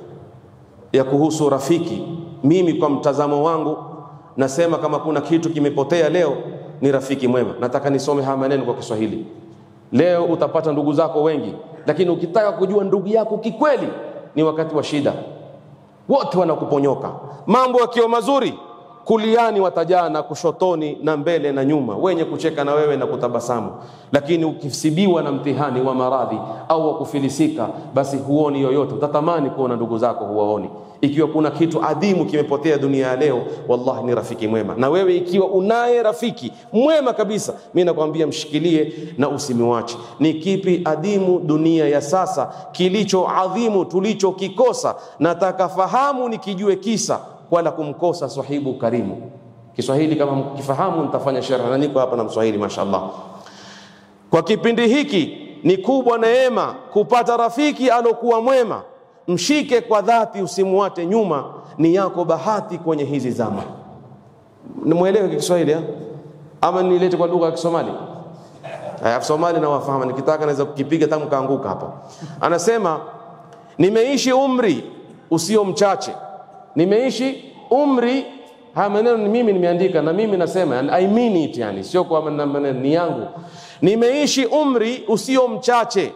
ya kuhusu rafiki. Mimi kwa mtazamo wangu nasema kama kuna kitu kimepotea leo ni rafiki mwema. Nataka nisome haya maneno kwa Kiswahili. Leo utapata ndugu zako wengi, lakini ukitaka kujua ndugu yako kikweli ni wakati wa shida, wote wanakuponyoka. Mambo yakiwa mazuri, kuliani watajana, kushotoni na mbele na nyuma, wenye kucheka na wewe na kutabasamu. Lakini ukisibiwa na mtihani wa maradhi au wa kufilisika, basi huoni yoyote, utatamani kuona ndugu zako, huwaoni. Ikiwa kuna kitu adhimu kimepotea dunia ya leo, wallahi ni rafiki mwema. Na wewe ikiwa unaye rafiki mwema kabisa, mimi nakwambia mshikilie na usimwache. Ni kipi adhimu dunia ya sasa, kilicho adhimu tulichokikosa? Nataka fahamu nikijue kisa wala kumkosa sahibu karimu. Kiswahili kama mkifahamu, nitafanya sharh na niko hapa na Mswahili mashallah. Kwa kipindi hiki ni kubwa neema kupata rafiki alokuwa mwema. Mshike kwa dhati, usimwate nyuma, ni yako bahati kwenye hizi zama. Nimwelewe Kiswahili ama nilete kwa lugha ya Kisomali? Aya, Somali na wafahamu, nikitaka naweza kukipiga tangu kaanguka hapa. Anasema nimeishi umri usio mchache nimeishi umri. Haya maneno ni mimi nimeandika, na mimi nasema yani, I mean it, yani sio kwa maneno ni yangu. Nimeishi umri usio mchache,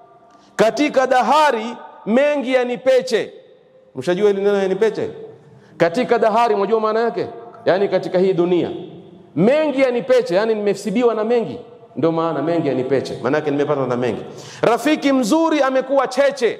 katika dahari mengi yanipeche. Mshajua hili neno yanipeche? katika dahari, mwajua maana yake, yaani katika hii dunia mengi yanipeche, yaani nimesibiwa na mengi, ndio maana mengi yanipeche, maana yake nimepata na mengi. Rafiki mzuri amekuwa cheche.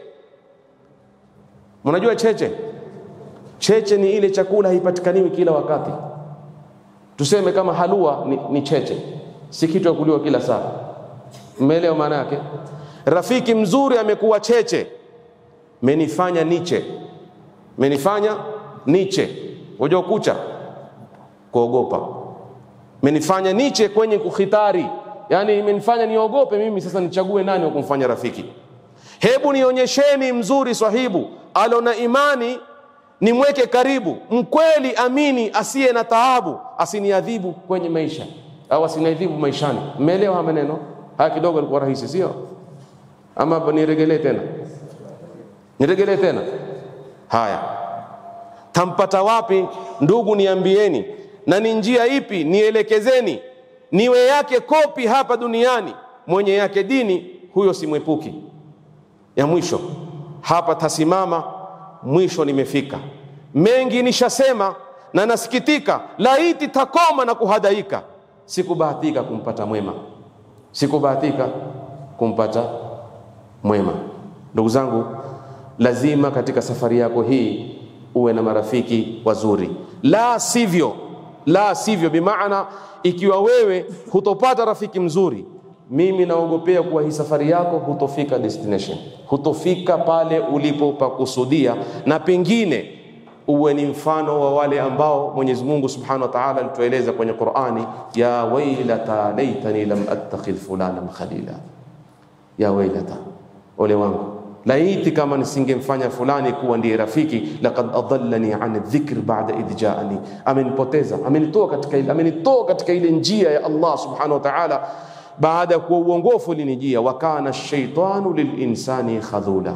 Mnajua cheche? Cheche ni ile chakula haipatikaniwi kila wakati. Tuseme kama halua ni, ni cheche, si kitu ya kuliwa kila saa. Mmeelewa maana yake? Rafiki mzuri amekuwa cheche, menifanya niche, menifanya niche. Unajua kucha, kuogopa, menifanya niche kwenye kukhitari, yaani imenifanya niogope mimi. Sasa nichague nani wa kumfanya rafiki? Hebu nionyesheni mzuri swahibu alona imani nimweke karibu, mkweli, amini, asiye na taabu, asiniadhibu kwenye maisha au asiniadhibu maishani. Mmeelewa maneno haya? Kidogo alikuwa rahisi, sio? Ama niregelee tena, niregelee tena. Haya, tampata wapi ndugu? Niambieni, na ni njia ipi nielekezeni, niwe yake kopi hapa duniani, mwenye yake dini, huyo simwepuki. Ya mwisho hapa tasimama mwisho nimefika. Mengi nishasema na nasikitika, laiti takoma na kuhadaika. Sikubahatika kumpata mwema, sikubahatika kumpata mwema. Ndugu zangu, lazima katika safari yako hii uwe na marafiki wazuri, la sivyo, la sivyo, bimaana ikiwa wewe hutopata rafiki mzuri mimi naogopea kuwa hii safari yako hutofika destination, hutofika pale ulipopakusudia, na pengine uwe ni mfano wa wale ambao Mwenyezi Mungu Subhanahu wa Ta'ala alitueleza kwenye Qur'ani, ya wailata laitani lam attakhidh fulanan khalila, ya wailata, ole wangu, laiti kama nisingemfanya fulani kuwa ndiye rafiki, laqad adallani an dhikr ba'da idh ja'ani, amenipoteza, amenitoa katika ile, amenitoa katika ile njia ya Allah Subhanahu wa Ta'ala baada ya kuwa uongofu ulinijia. wa kana shaitanu lilinsani khadhula.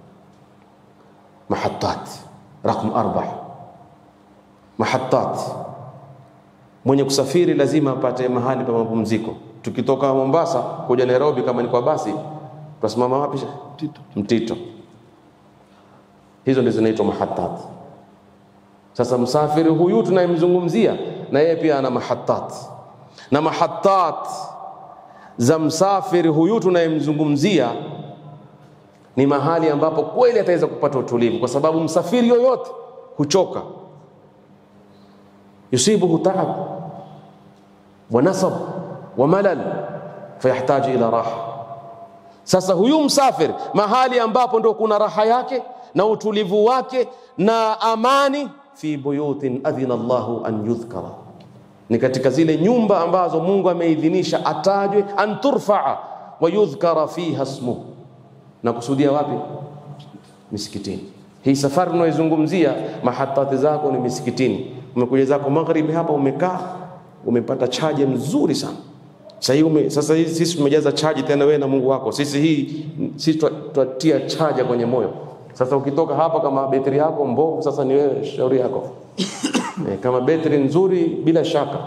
Mahatat rakm arba, mahatat. Mwenye kusafiri lazima apate mahali pa mapumziko. Tukitoka Mombasa kuja Nairobi, kama ni kwa basi, tutasimama wapi? Mtito. Mtito. Hizo ndizo zinaitwa mahatat. Sasa msafiri huyu tunayemzungumzia, na yeye pia ana mahatat, na mahatat za msafiri huyu tunayemzungumzia ni mahali ambapo kweli ataweza kupata utulivu, kwa sababu msafiri yoyote huchoka, yusibuhu taab wa nasab wa malal fayahtaji ila raha. Sasa huyu msafiri mahali ambapo ndo kuna raha yake na utulivu wake na amani, fi buyutin adhina Allahu an yudhkara ni katika zile nyumba ambazo Mungu ameidhinisha atajwe, an turfaa wa yudhkara fiha ismuhu, na kusudia wapi? Misikitini. Hii safari unaoizungumzia mahatati zako ni misikitini. Umekuja zako magharibi hapa, umekaa umepata chaji mzuri sana. Sasa hii ume, sasa hii sisi tumejaza chaji tena wewe na Mungu wako. Sisi hii sisi tutatia chaja kwenye moyo. Sasa ukitoka hapa kama betri yako mbovu, sasa ni wewe, shauri yako. E, kama betri nzuri, bila shaka,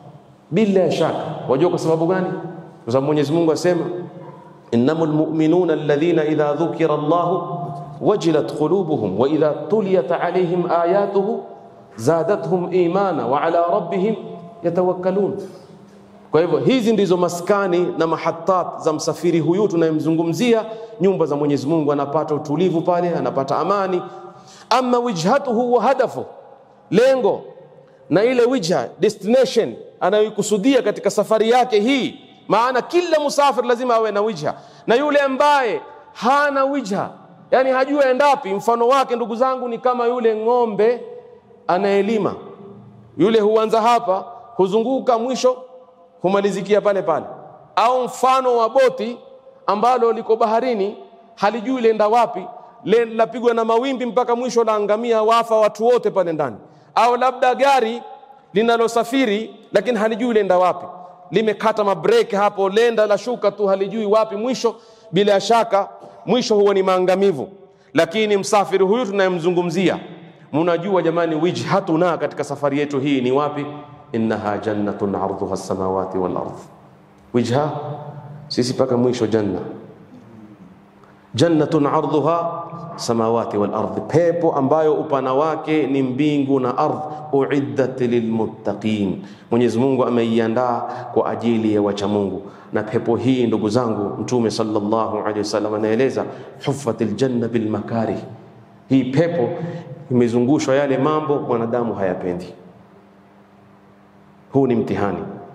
bila shaka. Wajua kwa sababu gani? Kwa sababu Mwenyezi Mungu asema innamal mu'minuna alladhina idha dhukira Allahu wajilat qulubuhum wa idha tuliyat alayhim ayatuhu zadatuhum imana wa ala rabbihim yatawakkalun. Kwa hivyo hizi ndizo maskani na mahatat za msafiri huyu tunayemzungumzia, nyumba za Mwenyezi Mungu, anapata utulivu pale, anapata amani. Ama wijhatuhu wa hadafu lengo na ile wijha destination anayoikusudia katika safari yake hii. Maana kila musafiri lazima awe na wijha, na yule ambaye hana wijha, yani hajui aendapi, mfano wake ndugu zangu ni kama yule ng'ombe anayelima. Yule huanza hapa, huzunguka, mwisho humalizikia pale pale, au mfano wa boti ambalo liko baharini, halijui lenda wapi, lapigwa na mawimbi mpaka mwisho laangamia, wafa watu wote pale ndani au labda gari linalosafiri lakini halijui lenda wapi, limekata mabreki hapo, lenda la shuka tu, halijui wapi mwisho. Bila shaka mwisho huwa ni maangamivu. Lakini msafiri huyu tunayemzungumzia, mnajua jamani, wijhatuna katika safari yetu hii ni wapi? innaha jannatun ardhuha samawati wal ardh. Wijha sisi mpaka mwisho janna, jannatun ardhuha samawati wal ardhi, pepo ambayo upana wake ni mbingu na ardhi. Uiddat lilmuttaqin, Mwenyezi Mungu ameiandaa kwa ajili ya wacha Mungu. Na pepo hii ndugu zangu, Mtume sallallahu alaihi wasallam anaeleza huffatil janna bil makarih, hii pepo imezungushwa yale mambo mwanadamu hayapendi. Huu ni mtihani.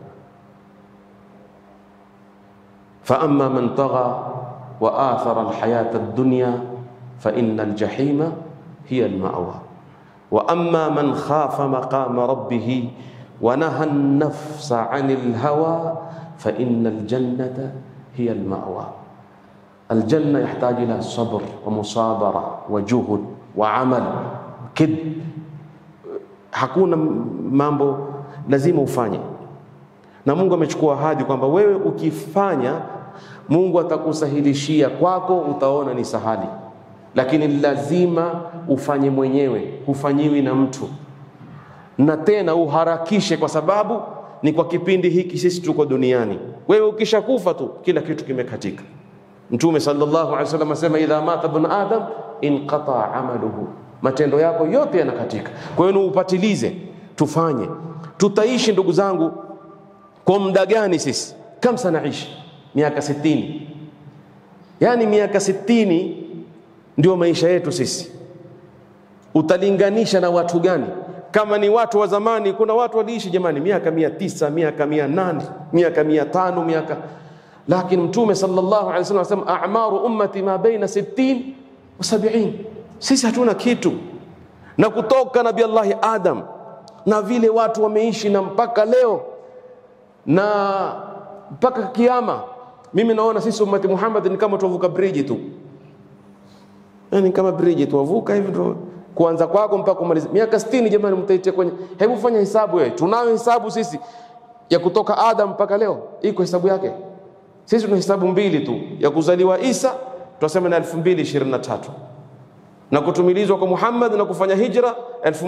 fa amma man tagha wa athara alhayata ad-dunya fa inna aljahima hiya almawa wa amma man khafa maqama rabbih wa naha an-nafsa 'anil hawa fa inna aljannata hiya almawa. Aljanna yahtaji ila sabr wa musabara wa juhud wa amal kid, hakuna mambo lazima ufanye, na Mungu amechukua ahadi kwamba wewe ukifanya Mungu atakusahilishia kwako, utaona ni sahali, lakini lazima ufanye mwenyewe, hufanyiwi na mtu, na tena uharakishe, kwa sababu ni kwa kipindi hiki sisi tuko duniani. Wewe ukishakufa tu kila kitu kimekatika. Mtume sallallahu alaihi wasallam asema, idha mata ibn adam inqata amaluhu, matendo yako yote yanakatika. Kwa hiyo upatilize, tufanye. Tutaishi ndugu zangu kwa muda gani sisi? Kam sanaishi miaka sitini, yaani miaka sitini ndio maisha yetu sisi. Utalinganisha na watu gani? Kama ni watu wa zamani, kuna watu waliishi jamani, miaka mia tisa, miaka mia nane, miaka mia tano, miaka lakini Mtume sallallahu alaihi wasallam anasema a'maru ummati ma baina sittin wa sab'in. Sisi hatuna kitu, na kutoka Nabii Allahi Adam na vile watu wameishi na mpaka leo na mpaka kiama mimi naona sisi ummati Muhammad ni kama tuwavuka bridge tu, yani kama bridge tuwavuka hivi ndio kuanza kwako mpaka kumaliza. Miaka 60 jamani, mtaitia kwenye, hebu fanya hesabu wewe. Tunayo hesabu sisi ya kutoka Adam mpaka leo, iko hesabu yake. Sisi tuna hesabu mbili tu, ya kuzaliwa Isa tunasema ni 2023 na kutumilizwa kwa Muhammad na kufanya hijra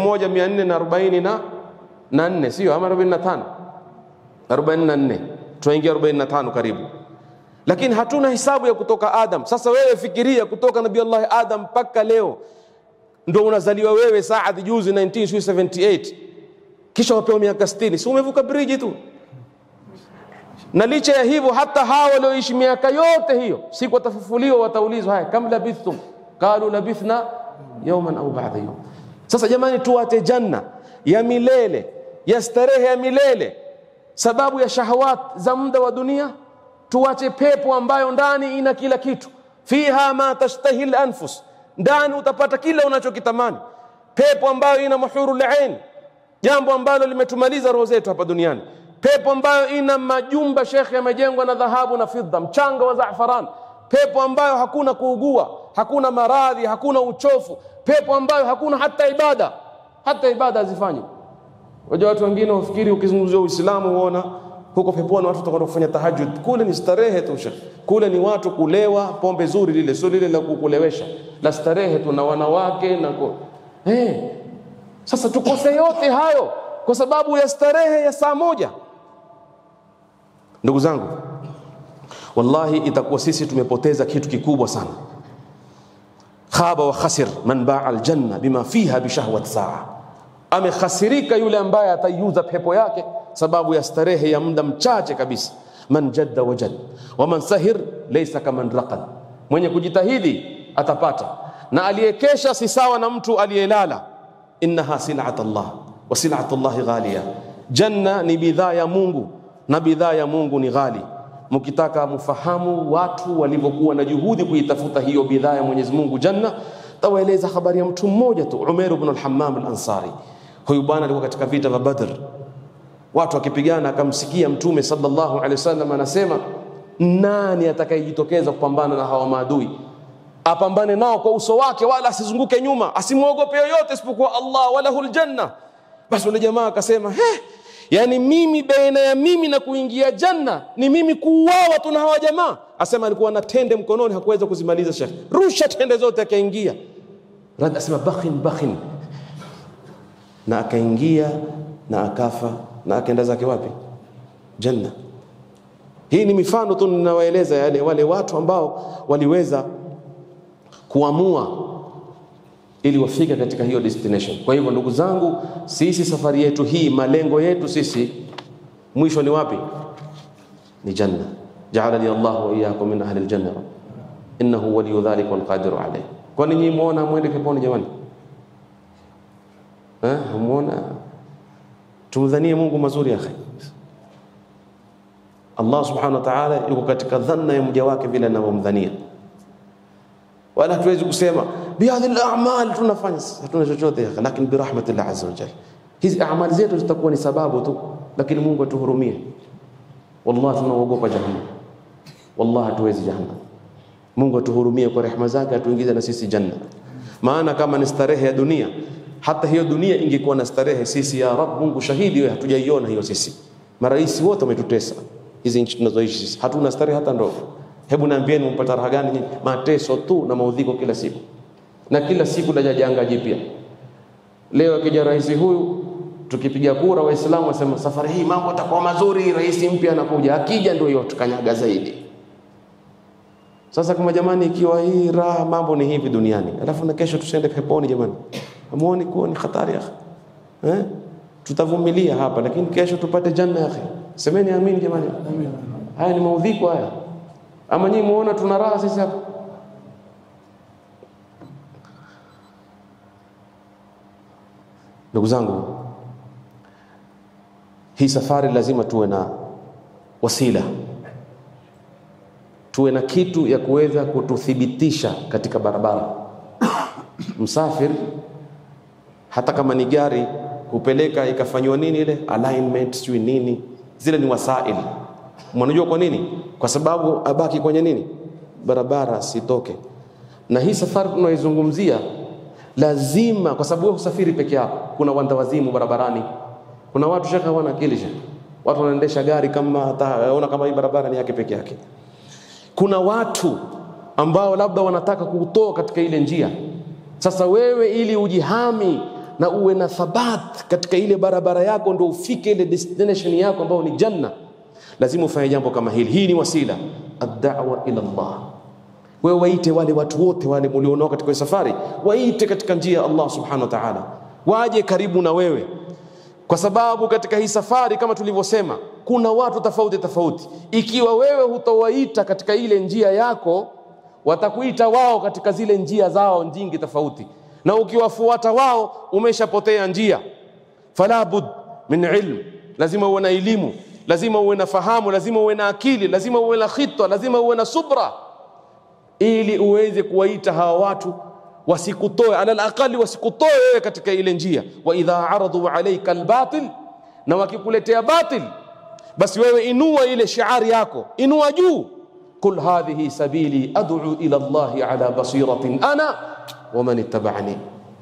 1444 sio ama 45 44 tunaingia 45 karibu lakini hatuna hisabu ya kutoka Adam. Sasa wewe fikiria, kutoka Nabii Allah Adam mpaka leo ndo unazaliwa wewe Saad juzi 1978 kisha wapewa miaka 60, si umevuka bridge tu? Na licha ya hivyo, hata hawa walioishi miaka yote hiyo, siku watafufuliwa, wataulizwa, haya kam labithtum, qalu labithna yawman au ba'da yawm. Sasa jamani, tuwate janna ya milele ya starehe ya milele sababu ya shahawat za muda wa dunia tuache pepo ambayo ndani ina kila kitu, fiha ma tashtahi lanfus, ndani utapata kila unachokitamani. Pepo ambayo ina muhurul ain, jambo ambalo limetumaliza roho zetu hapa duniani. Pepo ambayo ina majumba shekhe, yamejengwa na dhahabu na fidda, mchanga wa zafaran. Pepo ambayo hakuna kuugua, hakuna maradhi, hakuna uchofu. Pepo ambayo hakuna hata ibada, hata ibada hazifanyi. Wajua watu wengine wafikiri ukizungumzia Uislamu huona huko peponi watu watakwenda kufanya tahajjud. Kule ni starehe tu shekhe, kule ni watu kulewa pombe zuri, lile sio lile la kukulewesha, la starehe tu na wanawake na ko hey. Sasa tukose yote hayo kwa sababu ya starehe ya saa moja. Ndugu zangu, wallahi itakuwa sisi tumepoteza kitu kikubwa sana. Khaba wa khasir man baa aljanna bima fiha bishahwat saa, amekhasirika yule ambaye ataiuza pepo yake sababu ya starehe ya muda mchache kabisa. Man jadda wajad wa man sahir laysa kaman raqad, mwenye kujitahidi atapata, na aliyekesha si sawa na mtu aliyelala. Innaha sil'at Allah wa sil'at Allah ghaliya, janna ni bidhaa ya Mungu na bidhaa ya Mungu ni ghali. Mkitaka mfahamu watu walivyokuwa na juhudi kuitafuta hiyo bidhaa ya Mwenyezi Mungu janna, tawaeleza habari ya mtu mmoja tu, Umair ibn al-Hammam al-Ansari. Huyu bwana alikuwa katika vita vya Badr watu wakipigana, akamsikia Mtume sallallahu alaihi wasallam anasema, nani atakayejitokeza kupambana na hawa maadui, apambane nao kwa uso wake, wala asizunguke nyuma, asimwogope yoyote isipokuwa Allah, walahul janna. Basi yule jamaa akasema, he, yani mimi baina ya mimi na kuingia janna ni mimi kuuawa tu na hawa jamaa. Asema alikuwa na tende mkononi, hakuweza kuzimaliza. Shekh, rusha tende zote, akaingia. Rad asema bakhin bakhin, na akaingia na akafa na akaenda zake wapi? Janna. Hii ni mifano tu ninawaeleza yale wale watu ambao waliweza kuamua ili wafike katika hiyo destination. Kwa hivyo ndugu zangu, sisi safari yetu hii, malengo yetu sisi mwisho ni wapi? Ni janna. Ja'alani Allah wa iyyakum min ahli aljanna innahu waliyu dhalika wal qadiru alayh. Kwani nyinyi muona mwende peponi jamani? Eh, muona tumdhanie Mungu mazuri ya khair. Allah subhanahu wa ta'ala yuko katika dhanna ya mja wake vile anavyomdhania, wala hatuwezi kusema bihadhi al-a'mal tunafanya, hatuna chochote ya lakini bi rahmatillah azza wa jalla, hizi amali zetu zitakuwa ni sababu tu, lakini Mungu atuhurumie. Wallahi tunaogopa jahannam, wallahi hatuwezi jahannam. Mungu atuhurumie kwa rehema zake, atuingize na sisi janna. Maana kama ni starehe ya dunia, hata hiyo dunia ingekuwa na starehe, sisi ya Rabb, Mungu shahidi, wewe hatujaiona hiyo. Sisi marais wote wametutesa hizi nchi tunazoishi sisi, hatuna starehe hata ndogo. Hebu naambieni, mpata raha gani nyinyi? Mateso tu na maudhiko kila siku, na kila siku laja janga jipya. Leo akija rais huyu, tukipiga kura, Waislamu wasema safari hii mambo yatakuwa mazuri, rais mpya anakuja. Akija ndio hiyo tukanyaga zaidi. Sasa kama jamani, ikiwa hii raha mambo ni hivi duniani, alafu na kesho tusiende peponi jamani, hamuoni kuwa ni hatari ya eh? Tutavumilia hapa, lakini kesho tupate janna ya Semeni amin jamani. Haya ni maudhiko haya, ama nyinyi muona tuna raha sisi hapa? Ndugu zangu, hii safari lazima tuwe na wasila, tuwe na kitu ya kuweza kututhibitisha katika barabara. Msafiri hata kama ni gari kupeleka ikafanywa nini ile alignment sijui nini, zile ni wasail. Mnajua kwa nini? Kwa sababu abaki kwenye nini, barabara sitoke. Na hii safari tunaizungumzia lazima, kwa sababu wewe usafiri peke yako, kuna wandawazimu barabarani, kuna watu shaka hawana akili shaka, watu wanaendesha gari kama hataona kama hii barabara ni yake peke yake. Kuna watu ambao labda wanataka kutoa katika ile njia. Sasa wewe ili ujihami na uwe na thabat katika ile barabara yako, ndio ufike ile destination yako ambayo ni janna, lazima ufanye jambo kama hili. Hii ni wasila ad-da'wa ila Allah. Wewe waite wale watu wote wale mlionao katika safari, waite katika njia ya Allah subhanahu wa ta'ala, waje karibu na wewe, kwa sababu katika hii safari kama tulivyosema, kuna watu tofauti tofauti. Ikiwa wewe hutawaita katika ile njia yako, watakuita wao katika zile njia zao nyingi tofauti na ukiwafuata wao umeshapotea njia. Fala bud min ilm, lazima uwe na elimu, lazima uwe na fahamu, lazima uwe na akili, lazima uwe na khitwa, lazima uwe na subra, ili uweze kuwaita hawa watu wasikutoe, ala alaqali wasikutoe wewe katika ile njia. Wa idha aradu alayka albatil, na wakikuletea batil, basi wewe inua ile shiari yako, inua juu, kul hadhihi sabili ad'u ila Allahi ala basiratin ana waman ittaba'ani,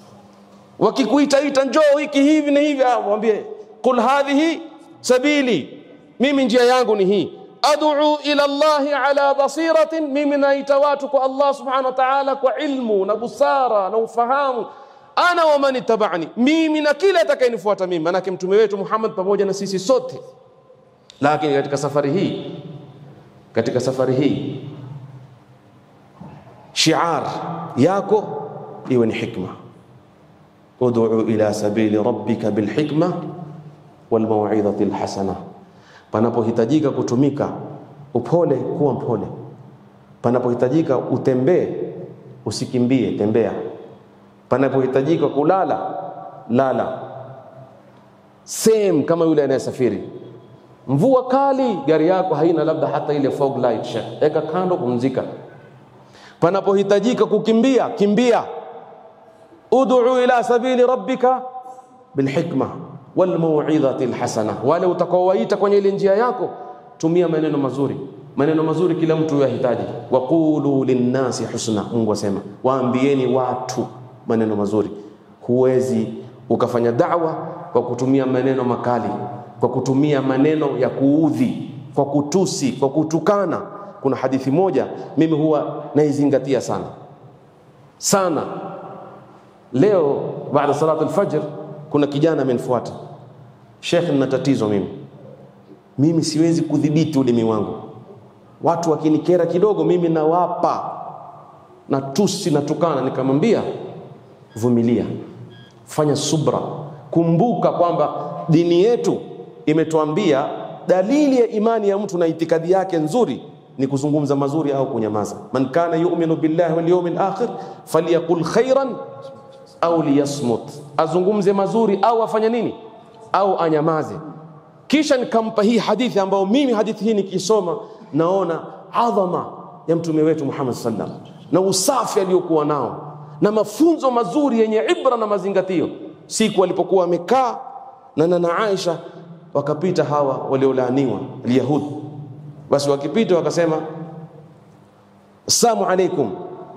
wakikuitaita njoo hiki hivi na hivi, waambie kul hadhihi sabili, mimi njia yangu ni hii. Ad'u ila Allahi ala basiratin, mimi naita watu kwa Allah subhanahu wa ta'ala kwa ilmu na busara na ufahamu. Ana waman ittaba'ani, mimi na kila atakayenifuata mimi, manake mtume wetu Muhammad pamoja na sisi sote. Lakini katika safari hii, katika safari hii shiar yako iwe ni hikma, ud'u ila sabili rabbika bilhikma walmauidhati alhasana. Panapohitajika kutumika upole, kuwa mpole. Panapohitajika utembee, usikimbie, tembea. Panapohitajika kulala, lala. Same kama yule anayesafiri. Mvua kali, gari yako haina labda hata ile fog light, eka kando, pumzika. Panapohitajika kukimbia, kimbia. Ud'u ila sabili rabbika bilhikma walmauidhati alhasana, wale utakaowaita kwenye ile njia yako, tumia maneno mazuri. Maneno mazuri kila mtu yahitaji. Waqulu linnasi husna, Mungu asema, waambieni watu maneno mazuri. Huwezi ukafanya da'wa kwa kutumia maneno makali, kwa kutumia maneno ya kuudhi, kwa kutusi, kwa kutukana. Kuna hadithi moja mimi huwa naizingatia sana sana. Leo baada salatu alfajr, kuna kijana amenifuata, Sheikh, nina tatizo mimi, mimi siwezi kudhibiti ulimi wangu. Watu wakinikera kidogo, mimi nawapa na tusi na tukana, nikamwambia vumilia, fanya subra, kumbuka kwamba dini yetu imetuambia dalili ya imani ya mtu na itikadi yake nzuri ni kuzungumza mazuri au kunyamaza. man kana yu'minu billahi wal yawmil akhir falyaqul khairan au liyasmut, azungumze mazuri au afanye nini au anyamaze. Kisha nikampa hii hadithi ambayo mimi hadithi hii nikisoma naona adhama ya mtume wetu Muhammad sallam na usafi aliyokuwa nao na mafunzo mazuri yenye ibra na mazingatio. Siku walipokuwa wamekaa na nana Aisha, wakapita hawa waliolaaniwa Alyahudi. Basi wakipita wakasema, assalamu alaikum,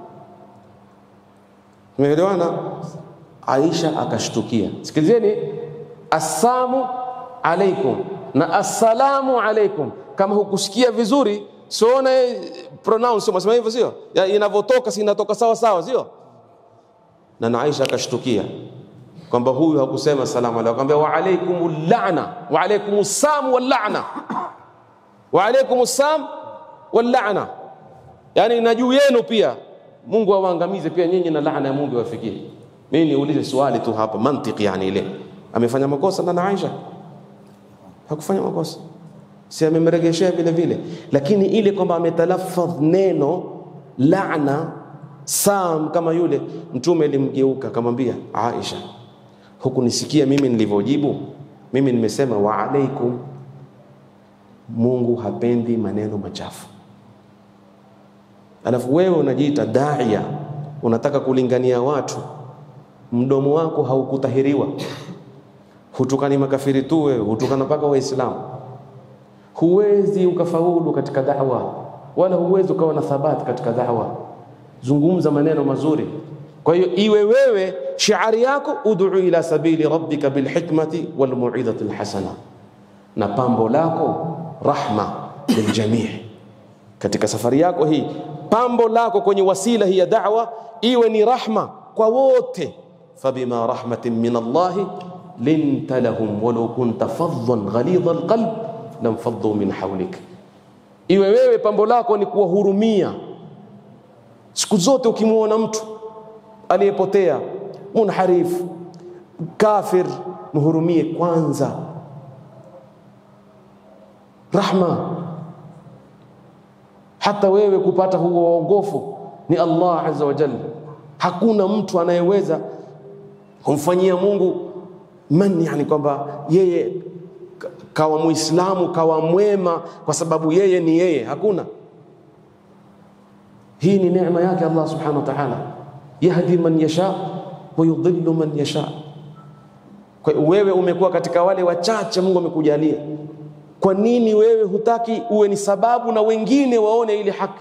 tumeelewana? Aisha akashtukia. Sikilizeni, assalamu alaikum na assalamu alaikum. Kama hukusikia vizuri, siona pronounce unasema hivyo, sio inavyotoka, si inatoka sawa sawa, sio? Na na Aisha akashtukia kwamba huyu hakusema salamu alaykum, akamwambia wa alaikum la'na wa alaikum sam wal la'na wa alaikum sam wal la'na, yani na juu yenu pia Mungu awaangamize pia nyinyi na laana ya Mungu iwafikie. Mimi niulize swali tu hapa, mantiki yani ile amefanya makosa na Aisha? Hakufanya makosa, si amemregeshea vile vile, lakini ile kwamba ametalaffadh neno laana sam kama yule mtume alimgeuka akamwambia Aisha, hukunisikia mimi nilivyojibu? Mimi nimesema wa alaikum. Mungu hapendi maneno machafu. Alafu wewe unajiita daia, unataka kulingania watu, mdomo wako haukutahiriwa, hutukani makafiri tu, wewe hutukana mpaka Waislamu. Huwezi ukafaulu katika da'wa, wala huwezi ukawa na thabati katika da'wa. Zungumza maneno mazuri. Kwa hiyo iwe wewe shiari yako ud'u ila sabili rabbika bilhikmati walmu'idhati alhasana, na pambo lako rahma liljamii. Katika safari yako hii, pambo lako kwenye wasila hii ya da'wa iwe ni rahma kwa wote. fabima rahmatin min Allahi linta lahum walau kunta faddan ghalidha alqalb lamfaddu min hawlik, iwe wewe pambo lako ni kuwahurumia siku zote. Ukimwona mtu aliyepotea, munharif, kafir, mhurumie kwanza. Rahma, hata wewe kupata huo waongofu ni Allah azza wa jalla. Hakuna mtu anayeweza kumfanyia Mungu man, yani kwamba yeye kawa Muislamu kawa mwema kwa sababu yeye ni yeye. Hakuna. Hii ni neema yake Allah subhanahu wa ta'ala, yahdi man yasha wa yudhillu man yasha. Kwa wewe umekuwa katika wale wachache Mungu amekujalia. Kwa nini wewe hutaki uwe ni sababu na wengine waone ile haki?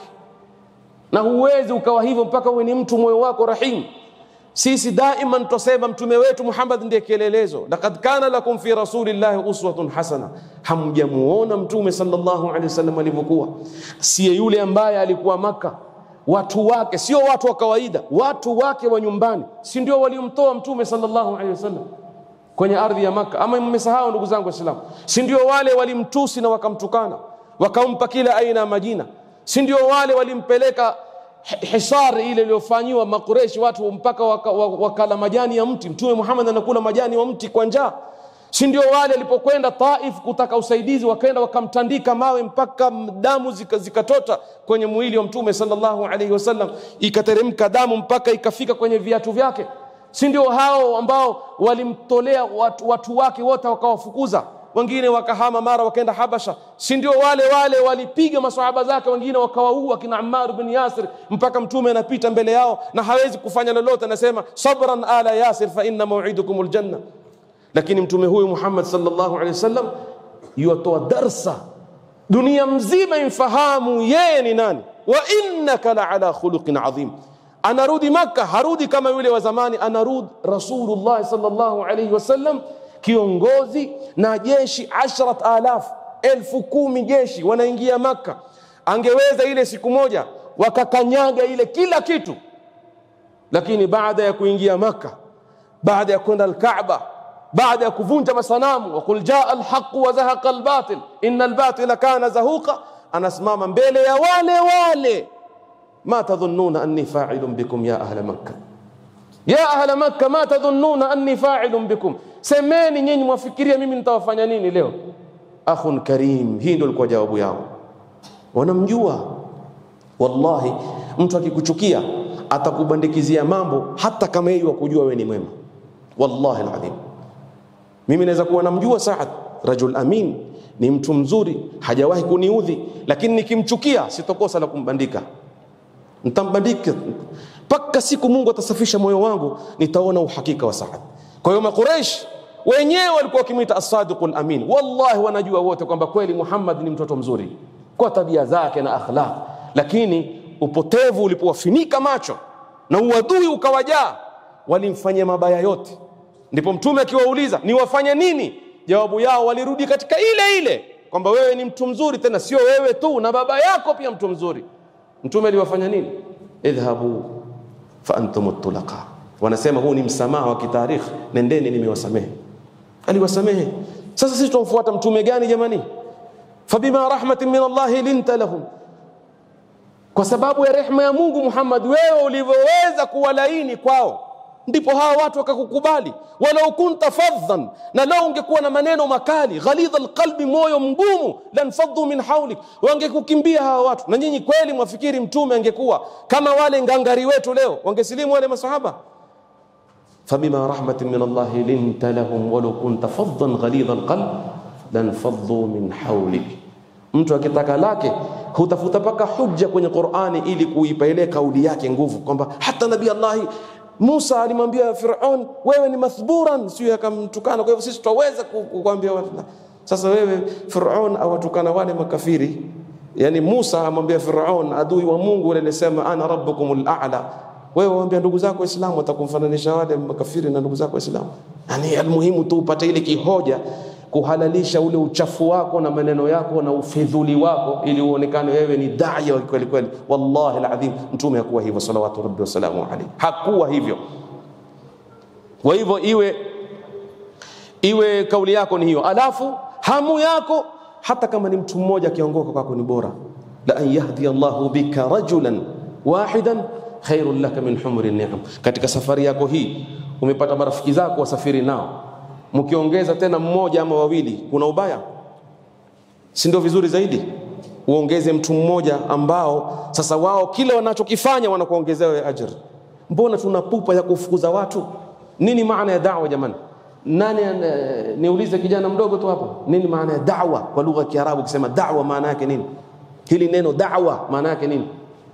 Na huwezi ukawa hivyo mpaka uwe ni mtu moyo wako rahim. Sisi daima tutasema mtume wetu Muhammad ndiye kielelezo, laqad kana lakum fi rasulillahi uswatun hasana. Hamjamuona mtume sallallahu alaihi wasallam alivyokuwa, siye yule ambaye alikuwa Maka, watu wake sio watu wa kawaida, watu wake wa nyumbani, si ndio waliomtoa mtume sallallahu alaihi wasallam kwenye ardhi ya Maka? Ama mmesahau ndugu zangu Waislamu? Si ndio wale walimtusi na wakamtukana wakampa kila aina ya majina? Si ndio wale walimpeleka hisar ile iliyofanyiwa Makureshi watu mpaka waka, wakala majani ya mti. Mtume Muhammad anakula majani wa mti kwa njaa. Si ndio wale alipokwenda Taif kutaka usaidizi, wakaenda wakamtandika mawe mpaka damu zikatota zika kwenye mwili wa Mtume sallallahu alaihi wasallam, ikateremka damu mpaka ikafika kwenye viatu vyake. Si ndio hao ambao walimtolea watu, watu wake wote wakawafukuza wengine wakahama mara wakaenda Habasha. Si ndio wale wale walipiga maswahaba zake, wengine wakawaua kina Ammar bin Yasir, mpaka mtume anapita mbele yao na hawezi kufanya lolote, anasema sabran ala Yasir fa inna maw'idukum aljanna. Lakini mtume huyu Muhammad sallallahu alaihi wasallam yuatoa darsa dunia mzima imfahamu yeye ni nani, wa innaka la ala khuluqin adhim. Anarudi Makka, harudi kama yule wa zamani, anarudi Rasulullah sallallahu alaihi wasallam kiongozi na jeshi ashrat alaf elfu kumi jeshi wanaingia Makka. Angeweza ile siku moja wakakanyaga ile kila kitu, lakini baada ya kuingia Makka, baada ya kwenda Alkaaba, baada ya kuvunja masanamu, waqul jaa alhaqu wa zahaqa albatil inna albatila kana zahuqa, anasimama mbele ya wale wale ma tadhunnuna anni fa'ilun bikum ya ahla makkah ya ahla makka ma tadhunnuna anni fa'ilun bikum semeni nyinyi mwafikiria mimi nitawafanya nini leo akhun karim hii ndio ilikuwa jawabu yao wanamjua wallahi mtu akikuchukia atakubandikizia mambo hata kama yeye wakujua wewe ni mwema wallahi alazim mimi naweza kuwa namjua Saad rajul amin ni mtu mzuri hajawahi kuniudhi lakini nikimchukia sitokosa la kumbandika nitambandika mpaka siku Mungu atasafisha moyo wangu nitaona uhakika wa Saad kwa hiyo maqureish wenyewe walikuwa wakimwita as-sadiqul amin wallahi wanajua wote kwamba kweli Muhammad ni mtoto mzuri kwa tabia zake na akhlaq lakini upotevu ulipowafinika macho na uadui ukawajaa walimfanyia mabaya yote ndipo mtume akiwauliza niwafanye nini jawabu yao walirudi katika ile ile kwamba wewe ni mtu mzuri tena sio wewe tu na baba yako pia mtu mzuri mtume aliwafanya nini idhhabu fa antum tulaqa wanasema huu ni msamaha wa kitarikhi nendeni nimewasamehe aliwasamehe sasa sisi tumfuata mtume gani jamani fabima rahmatin min Allah linta lahum kwa sababu ya rehema ya Mungu Muhammad wewe ulivyoweza kuwalaini kwao ndipo hawa watu wakakukubali walau kunta fadhan na lau ungekuwa na maneno makali ghalidha alqalbi moyo mgumu lanfaddu min haulik wangekukimbia hawa watu na nyinyi kweli mwafikiri mtume angekuwa kama wale ngangari wetu leo wangesilimu wale masahaba فبما رحمة من الله لنت لهم ولو كنت فظا غليظ القلب لانفضوا من حولك mtu akitaka lake hutafuta paka hujja kwenye Qur'ani ili kuipa ile kauli yake nguvu kwamba hata nabii Allah Musa alimwambia Firaun wewe ni mathburan sio akamtukana kwa hivyo sisi tutaweza kukwambia sasa wewe Firaun awatukana wale makafiri yani Musa amwambia Firaun adui wa Mungu yule alisema ana rabbukumul a'la wewe waambia ndugu zako Waislamu watakumfananisha wale makafiri na ndugu zako Waislamu. Yani almuhimu tu upate ile kihoja kuhalalisha ule uchafu wako na maneno yako na ufidhuli wako ili uonekane wewe ni dai wa kweli kweli. Wallahi alazim, mtume hakuwa hivyo salawatu rabbi wasalamu alayhi, hakuwa hivyo. Kwa hivyo iwe iwe kauli yako ni hiyo, alafu hamu yako hata kama ni mtu mmoja akiongoka kwako ni bora, la an yahdi Allahu bika rajulan wahidan khairun laka min humri ni'am. Katika safari yako hii umepata marafiki zako wasafiri nao, mkiongeza tena mmoja ama wawili, kuna ubaya? Si ndio vizuri zaidi uongeze mtu mmoja ambao sasa wao kile wanachokifanya wanakuongezea wewe ajira. Mbona tuna pupa ya kufukuza watu? Nini maana ya da'wa jamani? Nani niulize kijana mdogo tu hapo, nini maana ya da'wa kwa lugha ya Kiarabu? Ukisema da'wa maana yake nini? Hili neno da'wa maana yake nini?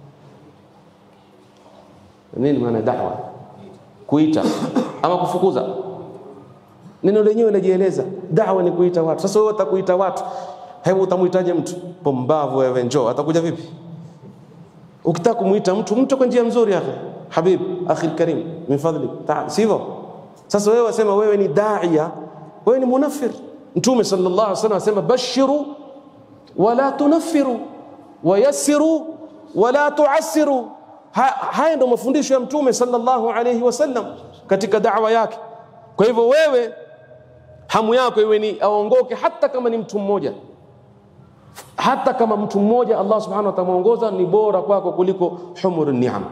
nini maana da'wa kuita ama kufukuza neno lenyewe linajieleza da'wa ni kuita watu sasa wewe utakuita watu hebu utamuitaje mtu pombavu wewe njoo atakuja vipi ukitaka kumuita mtu mtu kwa njia nzuri akhi habib akhi karim min fadli ta'al sivyo sasa wewe wasema wewe ni da'iya wewe ni munafir mtume sallallahu alaihi wasallam asema bashiru wala tunaffiru wayassiru wala tuassiru haya ndio mafundisho ya mtume sallallahu alayhi wasallam katika da'wa yake kwa hivyo wewe hamu yako iwe ni aongoke hata kama ni mtu mmoja hata kama mtu mmoja Allah subhanahu wa ta'ala muongoza ni bora kwako kuliko humur ni'am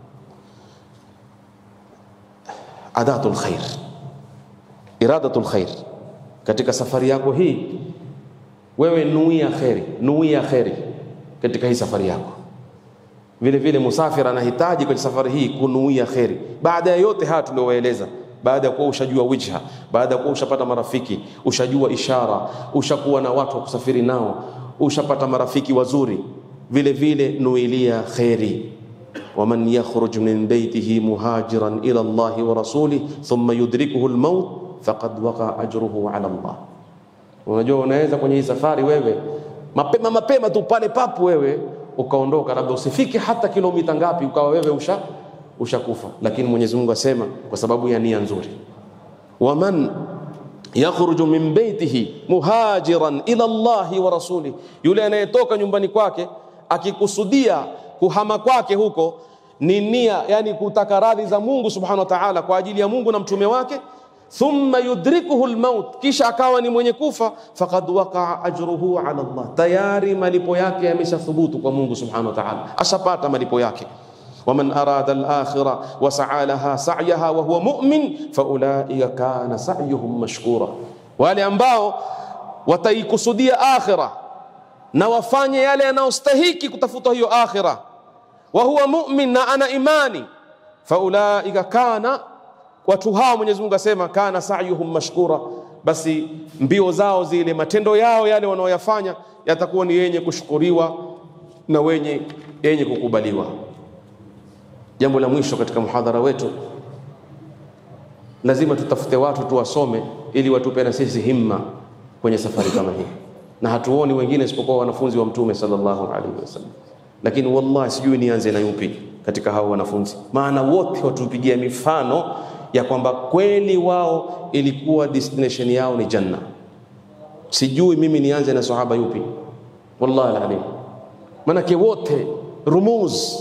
adatul khair iradatul khair katika safari yako hii wewe nuia khairi nuia khairi katika hii safari yako vile vile musafiri anahitaji kwenye safari hii kunuia kheri baada ya yote haya tuliowaeleza baada ya kuwa ushajua wijha baada ya kuwa ushapata marafiki ushajua ishara ushakuwa na watu wa kusafiri nao ushapata marafiki wazuri vile vile nuilia kheri waman yakhruj min baytihi muhajiran ila Allah wa rasulih thumma yudrikuhu almaut faqad waqa ajruhu ala Allah unajua unaweza kwenye hii safari wewe mapema mapema tu pale papu wewe ukaondoka labda usifike hata kilomita ngapi ukawa wewe usha ushakufa lakini Mwenyezi Mungu asema kwa sababu ya nia nzuri waman yakhruju min baitihi muhajiran ila Allahi wa rasuli yule anayetoka nyumbani kwake akikusudia kuhama kwake huko ni nia yani kutaka radhi za Mungu subhanahu wa ta'ala kwa ajili ya Mungu na mtume wake thumma yudrikuhu lmaut, kisha akawa ni mwenye kufa, faqad waqaa ajruhu ala Allah, tayari malipo yake yameshathubutu kwa Mungu subhanahu wa ta'ala, ashapata malipo yake. waman arada al-akhira wa sa'a laha sa'yaha wa huwa mu'min faulaika kana sa'yuhum mashkura, wale ambao wataikusudia akhira na wafanye yale yanayostahiki kutafuta hiyo akhira, wa huwa mu'min, na ana imani, faulaika kana watu hao Mwenyezi Mungu asema kana sa'yuhum mashkura, basi mbio zao zile, matendo yao yale wanaoyafanya yatakuwa ni yenye kushukuriwa na wenye yenye kukubaliwa. Jambo la mwisho katika muhadhara wetu, lazima tutafute watu tuwasome, ili watupe na sisi himma kwenye safari kama hii, na hatuoni wengine isipokuwa wanafunzi wa Mtume sallallahu alaihi wasallam. Lakini wallahi sijui nianze na yupi katika hao wanafunzi, maana wote watupigia mifano ya kwamba kweli wao ilikuwa destination yao ni janna. Sijui mimi nianze na sahaba yupi, wallahi alalim, manake wote rumuz,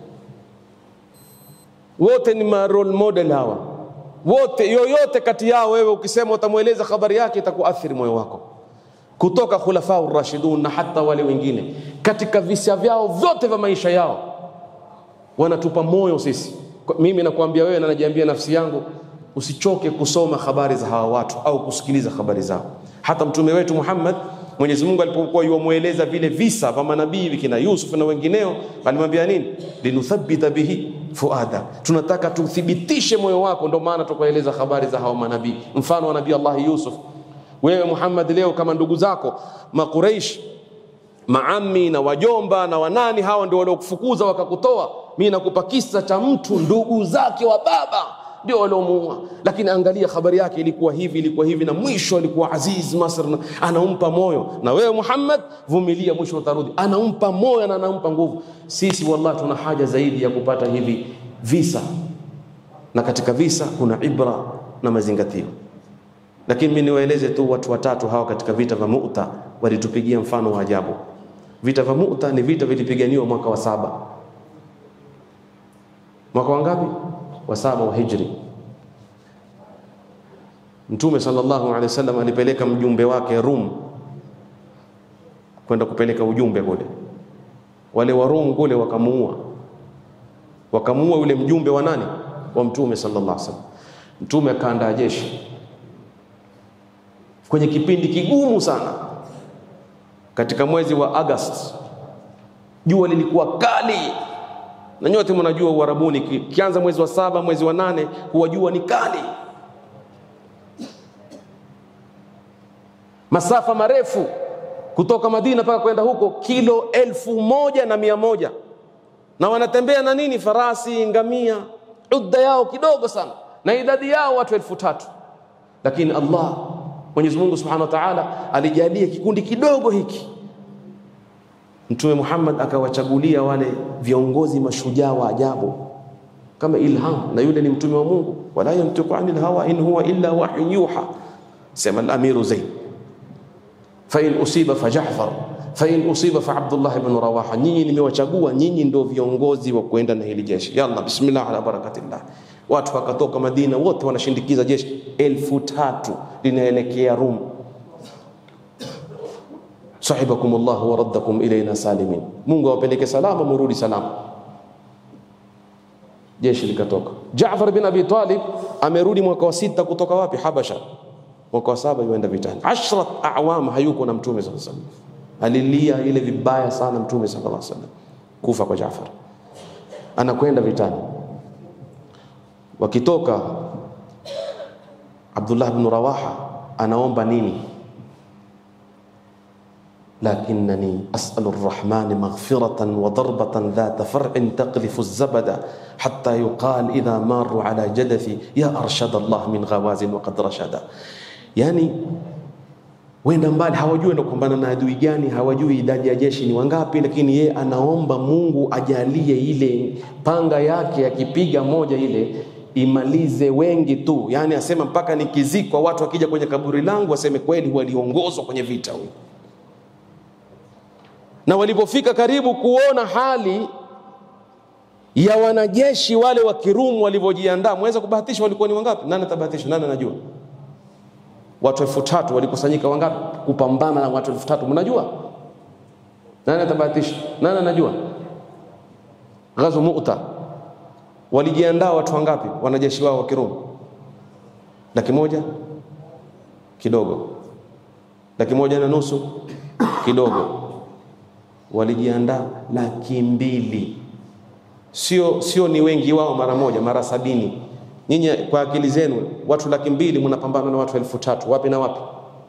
wote ni ma role model hawa wote. Yoyote kati yao wewe ukisema utamweleza habari yake itakuathiri moyo wako, kutoka khulafau rashidun na hata wale wengine, katika visa vyao vyote vya maisha yao wanatupa moyo sisi mimi nakuambia wewe na najiambia nafsi yangu, usichoke kusoma habari za hawa watu au kusikiliza habari zao. Hata mtume wetu Muhammad, Mwenyezi Mungu alipokuwa yuamweleza vile visa vya manabii vikina Yusuf na wengineo, alimwambia nini? linuthabbita bihi fuada, tunataka tuthibitishe moyo wako, ndio maana tukaeleza habari za hawa manabii. Mfano wa nabii Allah Yusuf, wewe Muhammad leo kama ndugu zako Makuraish maami na wajomba na wanani, hawa ndio waliokufukuza wakakutoa mi nakupa kisa cha mtu ndugu zake wa baba ndio waliomuua, lakini angalia habari yake ilikuwa hivi, ilikuwa hivi, na mwisho alikuwa Aziz Masr, anampa moyo. Na wewe Muhammad, vumilia, mwisho utarudi. Anampa moyo na anampa nguvu. Sisi wallahi tuna haja zaidi ya kupata hivi visa, na katika visa kuna ibra na mazingatio. Lakini mimi niwaeleze tu watu watatu hawa katika vita vya Mu'ta walitupigia mfano wa ajabu. Vita vya Mu'ta ni vita vilipiganiwa mwaka wa saba mwaka wangapi? wa saba wa hijri. Mtume sallallahu alaihi wasallam alipeleka mjumbe wake Rum kwenda kupeleka ujumbe kule. Wale wa Rum kule wakamuua, wakamuua yule mjumbe wa nani? Wa Mtume sallallahu alaihi wasallam. Mtume akaandaa jeshi kwenye kipindi kigumu sana, katika mwezi wa August, jua lilikuwa kali na nyote mnajua Uarabuni, kianza mwezi wa saba mwezi wa nane huwa jua ni kali, masafa marefu kutoka Madina mpaka kwenda huko kilo elfu moja na mia moja na wanatembea na nini? Farasi, ngamia, udda yao kidogo sana, na idadi yao watu elfu tatu lakini Allah Mwenyezi Mungu Subhanahu wa Ta'ala alijalia kikundi kidogo hiki Mtume Muhammad akawachagulia wale viongozi mashujaa wa ajabu kama Ilham, na yule ni mtume wa Mungu, wala yantiqu anil hawa in huwa illa wahyun yuha. Sema al-amiru Zaid, fa in usiba fa Ja'far, fa in usiba fa Abdullah ibn Rawaha. Nyinyi nimewachagua, nyinyi ndio viongozi wa kwenda na hili jeshi. Yalla, bismillah ala barakatillah. Watu wakatoka Madina, wote wanashindikiza jeshi elfu tatu linaelekea Rum sahibakum Allah wa raddakum ilayna salimin, Mungu awapeleke salama, murudi salama. Jeshi likatoka. Jaafar bin Abi Talib amerudi mwaka wa sita kutoka wapi? Habasha. Mwaka wa saba yuenda vitani, ashrat awam hayuko na mtume sallallahu alaihi wasallam. Alilia ile vibaya sana mtume sallallahu alaihi wasallam, kufa kwa Jaafar. Anakwenda vitani, wakitoka Abdullah bin Rawaha anaomba nini? lakinnani asalu rrahmani maghfiratan wa darbatan dhata far'in taqlifu zabada hatta yuqal idha maru ala jadathi ya arshada Allah min ghawazin wa qad rashada. Yani wenda mbali, hawajui enda kupambana na adui gani, hawajui idadi ya jeshi ni wangapi, lakini yeye anaomba Mungu ajalie ile panga yake akipiga moja ile imalize wengi tu, yani asema mpaka nikizikwa, watu wakija kwenye kaburi langu waseme kweli waliongozwa kwenye vita huyu na walipofika karibu kuona hali ya wanajeshi wale wa Kirumu walivyojiandaa, mweza kubahatisha walikuwa ni wangapi? Nani atabahatisha? Nani anajua? watu elfu tatu walikusanyika wangapi kupambana na watu elfu tatu mnajua nani atabahatisha nani anajua ghazu mu'ta walijiandaa watu wangapi wanajeshi wao wa kirumi laki moja kidogo laki moja na nusu kidogo walijiandaa laki mbili sio sio ni wengi wao mara moja mara sabini nyinyi kwa akili zenu watu laki mbili mnapambana na watu elfu tatu wapi na wapi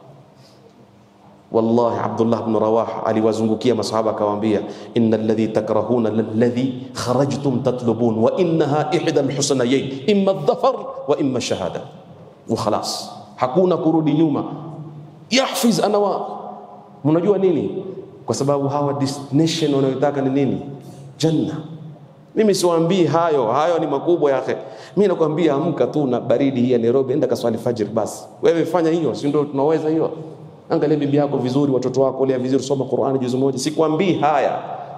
wallahi abdullah bnu rawaha aliwazungukia masahaba akawaambia ina ladhi takrahuna lalladhi kharajtum tatlubun wa innaha ihda lhusnayain imma dhafar wa imma shahada wa khalas hakuna kurudi nyuma yahfiz anawa mnajua nini kwa sababu hawa destination wanayotaka ni nini janna mimi siwaambii hayo hayo ni makubwa yake mimi nakwambia amka tu na baridi hii ya Nairobi enda kaswali fajr basi wewe fanya hiyo si ndio tunaweza hiyo angalia bibi yako vizuri watoto wako lea vizuri soma Qur'ani juzu moja sikwambii haya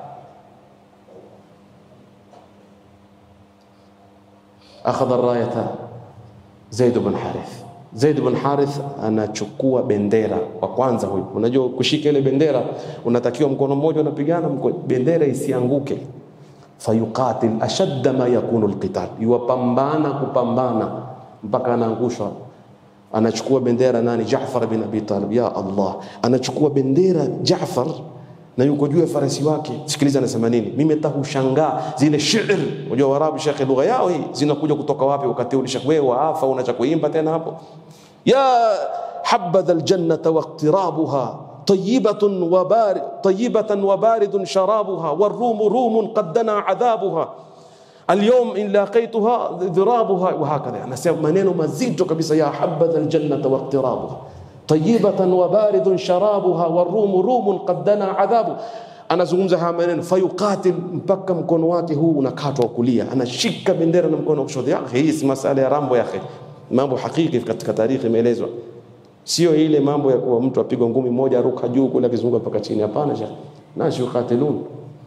akhadha rayata Zaid bin Harith Zaid bin Harith anachukua bendera wa kwanza huyu unajua kushika ile bendera unatakiwa mkono mmoja unapigana bendera isianguke fayuqatil ashadda ma yakunu alqital yuwapambana kupambana mpaka anaangushwa anachukua bendera nani Jaafar bin Abi Talib ya Allah anachukua bendera Jaafar na yuko juu ya farasi wake sikiliza anasema nini mimi hata hushangaa zile shairi unajua warabu shekhe lugha yao hii zinakuja kutoka wapi wakati ule shekhe wewe waafa unacha kuimba tena hapo ya habadha aljannata waqtirabuha طيبة وبارد طيبة وبارد شرابها والروم روم قد دنا عذابها اليوم إن لاقيتها ضرابها وهكذا أنا سيب منين مزيد كبسة يا حبذا الجنة واقترابها طيبة وبارد شرابها والروم روم قد دنا عذابها anazungumza haya maneno fayuqatil mpaka mkono wake huu unakatwa kulia anashika bendera na mkono wa kushoto yake hii si masala ya rambo yake mambo hakiki katika tarikhi imeelezwa sio ile mambo ya kuwa mtu apigwa ngumi moja aruka juu kule akizunguka mpaka chini hapana shekh nasi yukatilun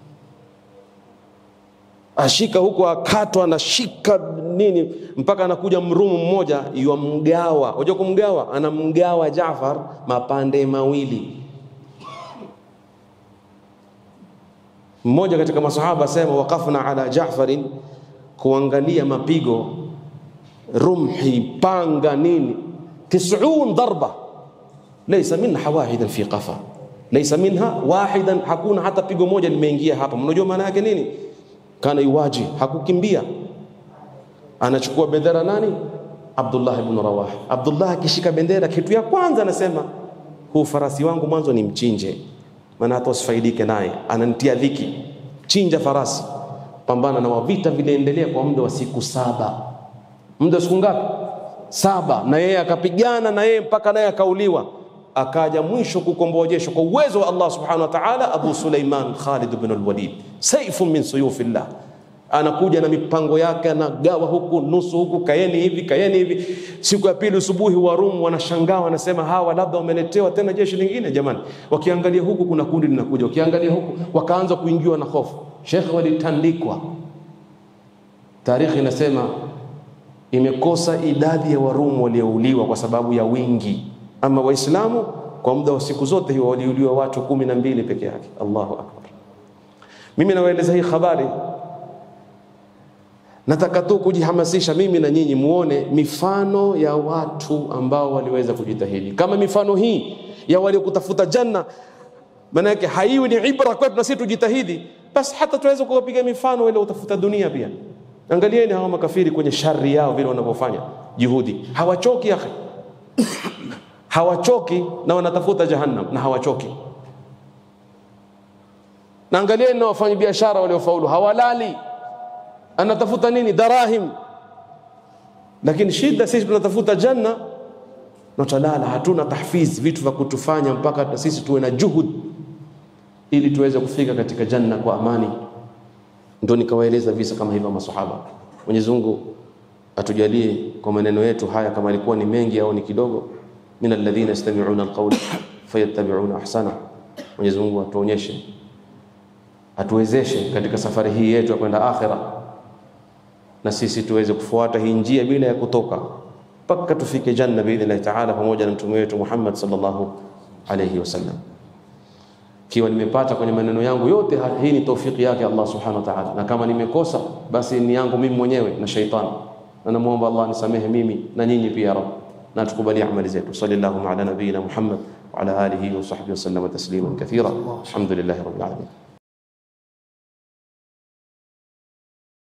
ashika huko akatwa anashika nini mpaka anakuja mrumu mmoja yamgawa unajua kumgawa anamgawa Jaafar mapande mawili mmoja katika masahaba asema waqafna ala Jaafarin kuangalia mapigo rumhi panga nini تسعون ضربة ليس منها واحدا في قفا ليس منها واحدا hakuna hata pigo moja limeingia hapa mnajua maana yake nini kana yuwaji hakukimbia anachukua bendera nani Abdullah ibn Rawah Abdullah akishika bendera kitu ya kwanza anasema huu farasi wangu mwanzo ni mchinje maana hata usifaidike naye ananitia dhiki chinja farasi pambana na wavita viliendelea kwa muda wa siku saba muda wa siku ngapi saba na yeye akapigana na yeye mpaka naye akauliwa akaja mwisho kukomboa jeshi kwa uwezo wa Allah subhanahu wa ta'ala Abu Suleiman Khalid ibn al-Walid saifun min suyufillah anakuja na mipango yake anagawa huku nusu huku kaeni hivi kaeni hivi siku ya pili usubuhi wa Rum wanashangaa wanasema hawa labda wameletewa tena jeshi lingine jamani wakiangalia huku kuna kundi linakuja wakiangalia huku wakaanza kuingiwa na hofu shekhe walitandikwa tarikhi inasema imekosa idadi ya Warumu waliouliwa kwa sababu ya wingi. Ama Waislamu kwa muda wa siku zote hiyo waliuliwa watu kumi na mbili peke yake. Allahu akbar. Mimi nawaeleza hii habari, nataka tu kujihamasisha mimi na nyinyi muone mifano ya watu ambao waliweza kujitahidi kama mifano hii ya waliokutafuta janna. Maana yake haiwi ni ibra kwetu na sisi tujitahidi, basi hata tuweza kuwapiga mifano wale utafuta dunia pia. Angalieni hawa makafiri kwenye shari yao vile wanavyofanya juhudi, hawachoki akhi, hawachoki na wanatafuta jahannam na hawachoki. Na angalieni na wafanya biashara waliofaulu, hawalali, anatafuta nini? Darahim. Lakini shida sisi tunatafuta janna na tutalala, hatuna tahfiz, vitu vya kutufanya mpaka sisi tuwe na juhud ili tuweze kufika katika janna kwa amani ndio nikawaeleza visa kama hivyo masahaba. Mwenyezi Mungu atujalie kwa maneno yetu haya, kama ilikuwa ni mengi au ni kidogo, min alladhina yastami'una alqawla fayattabi'una ahsana. Mwenyezi Mungu atuonyeshe, atuwezeshe katika safari hii yetu ya kwenda akhira, na sisi tuweze kufuata hii njia bila ya kutoka, mpaka tufike janna biidhnillahi taala pamoja na mtume wetu Muhammad sallallahu alayhi wasallam. Kiwa nimepata kwenye maneno yangu yote, hii ni taufiki yake Allah subhanahu wa ta'ala, na kama nimekosa basi ni yangu mimi mwenyewe na shaitani, na namuomba Allah nisamehe mimi na nyinyi pia, Rabb, na tukubalie amali zetu. Sallallahu ala nabiyina Muhammad wa ala alihi wa sahbihi wa sallam tasliman kathira. Alhamdulillahi rabbil alamin.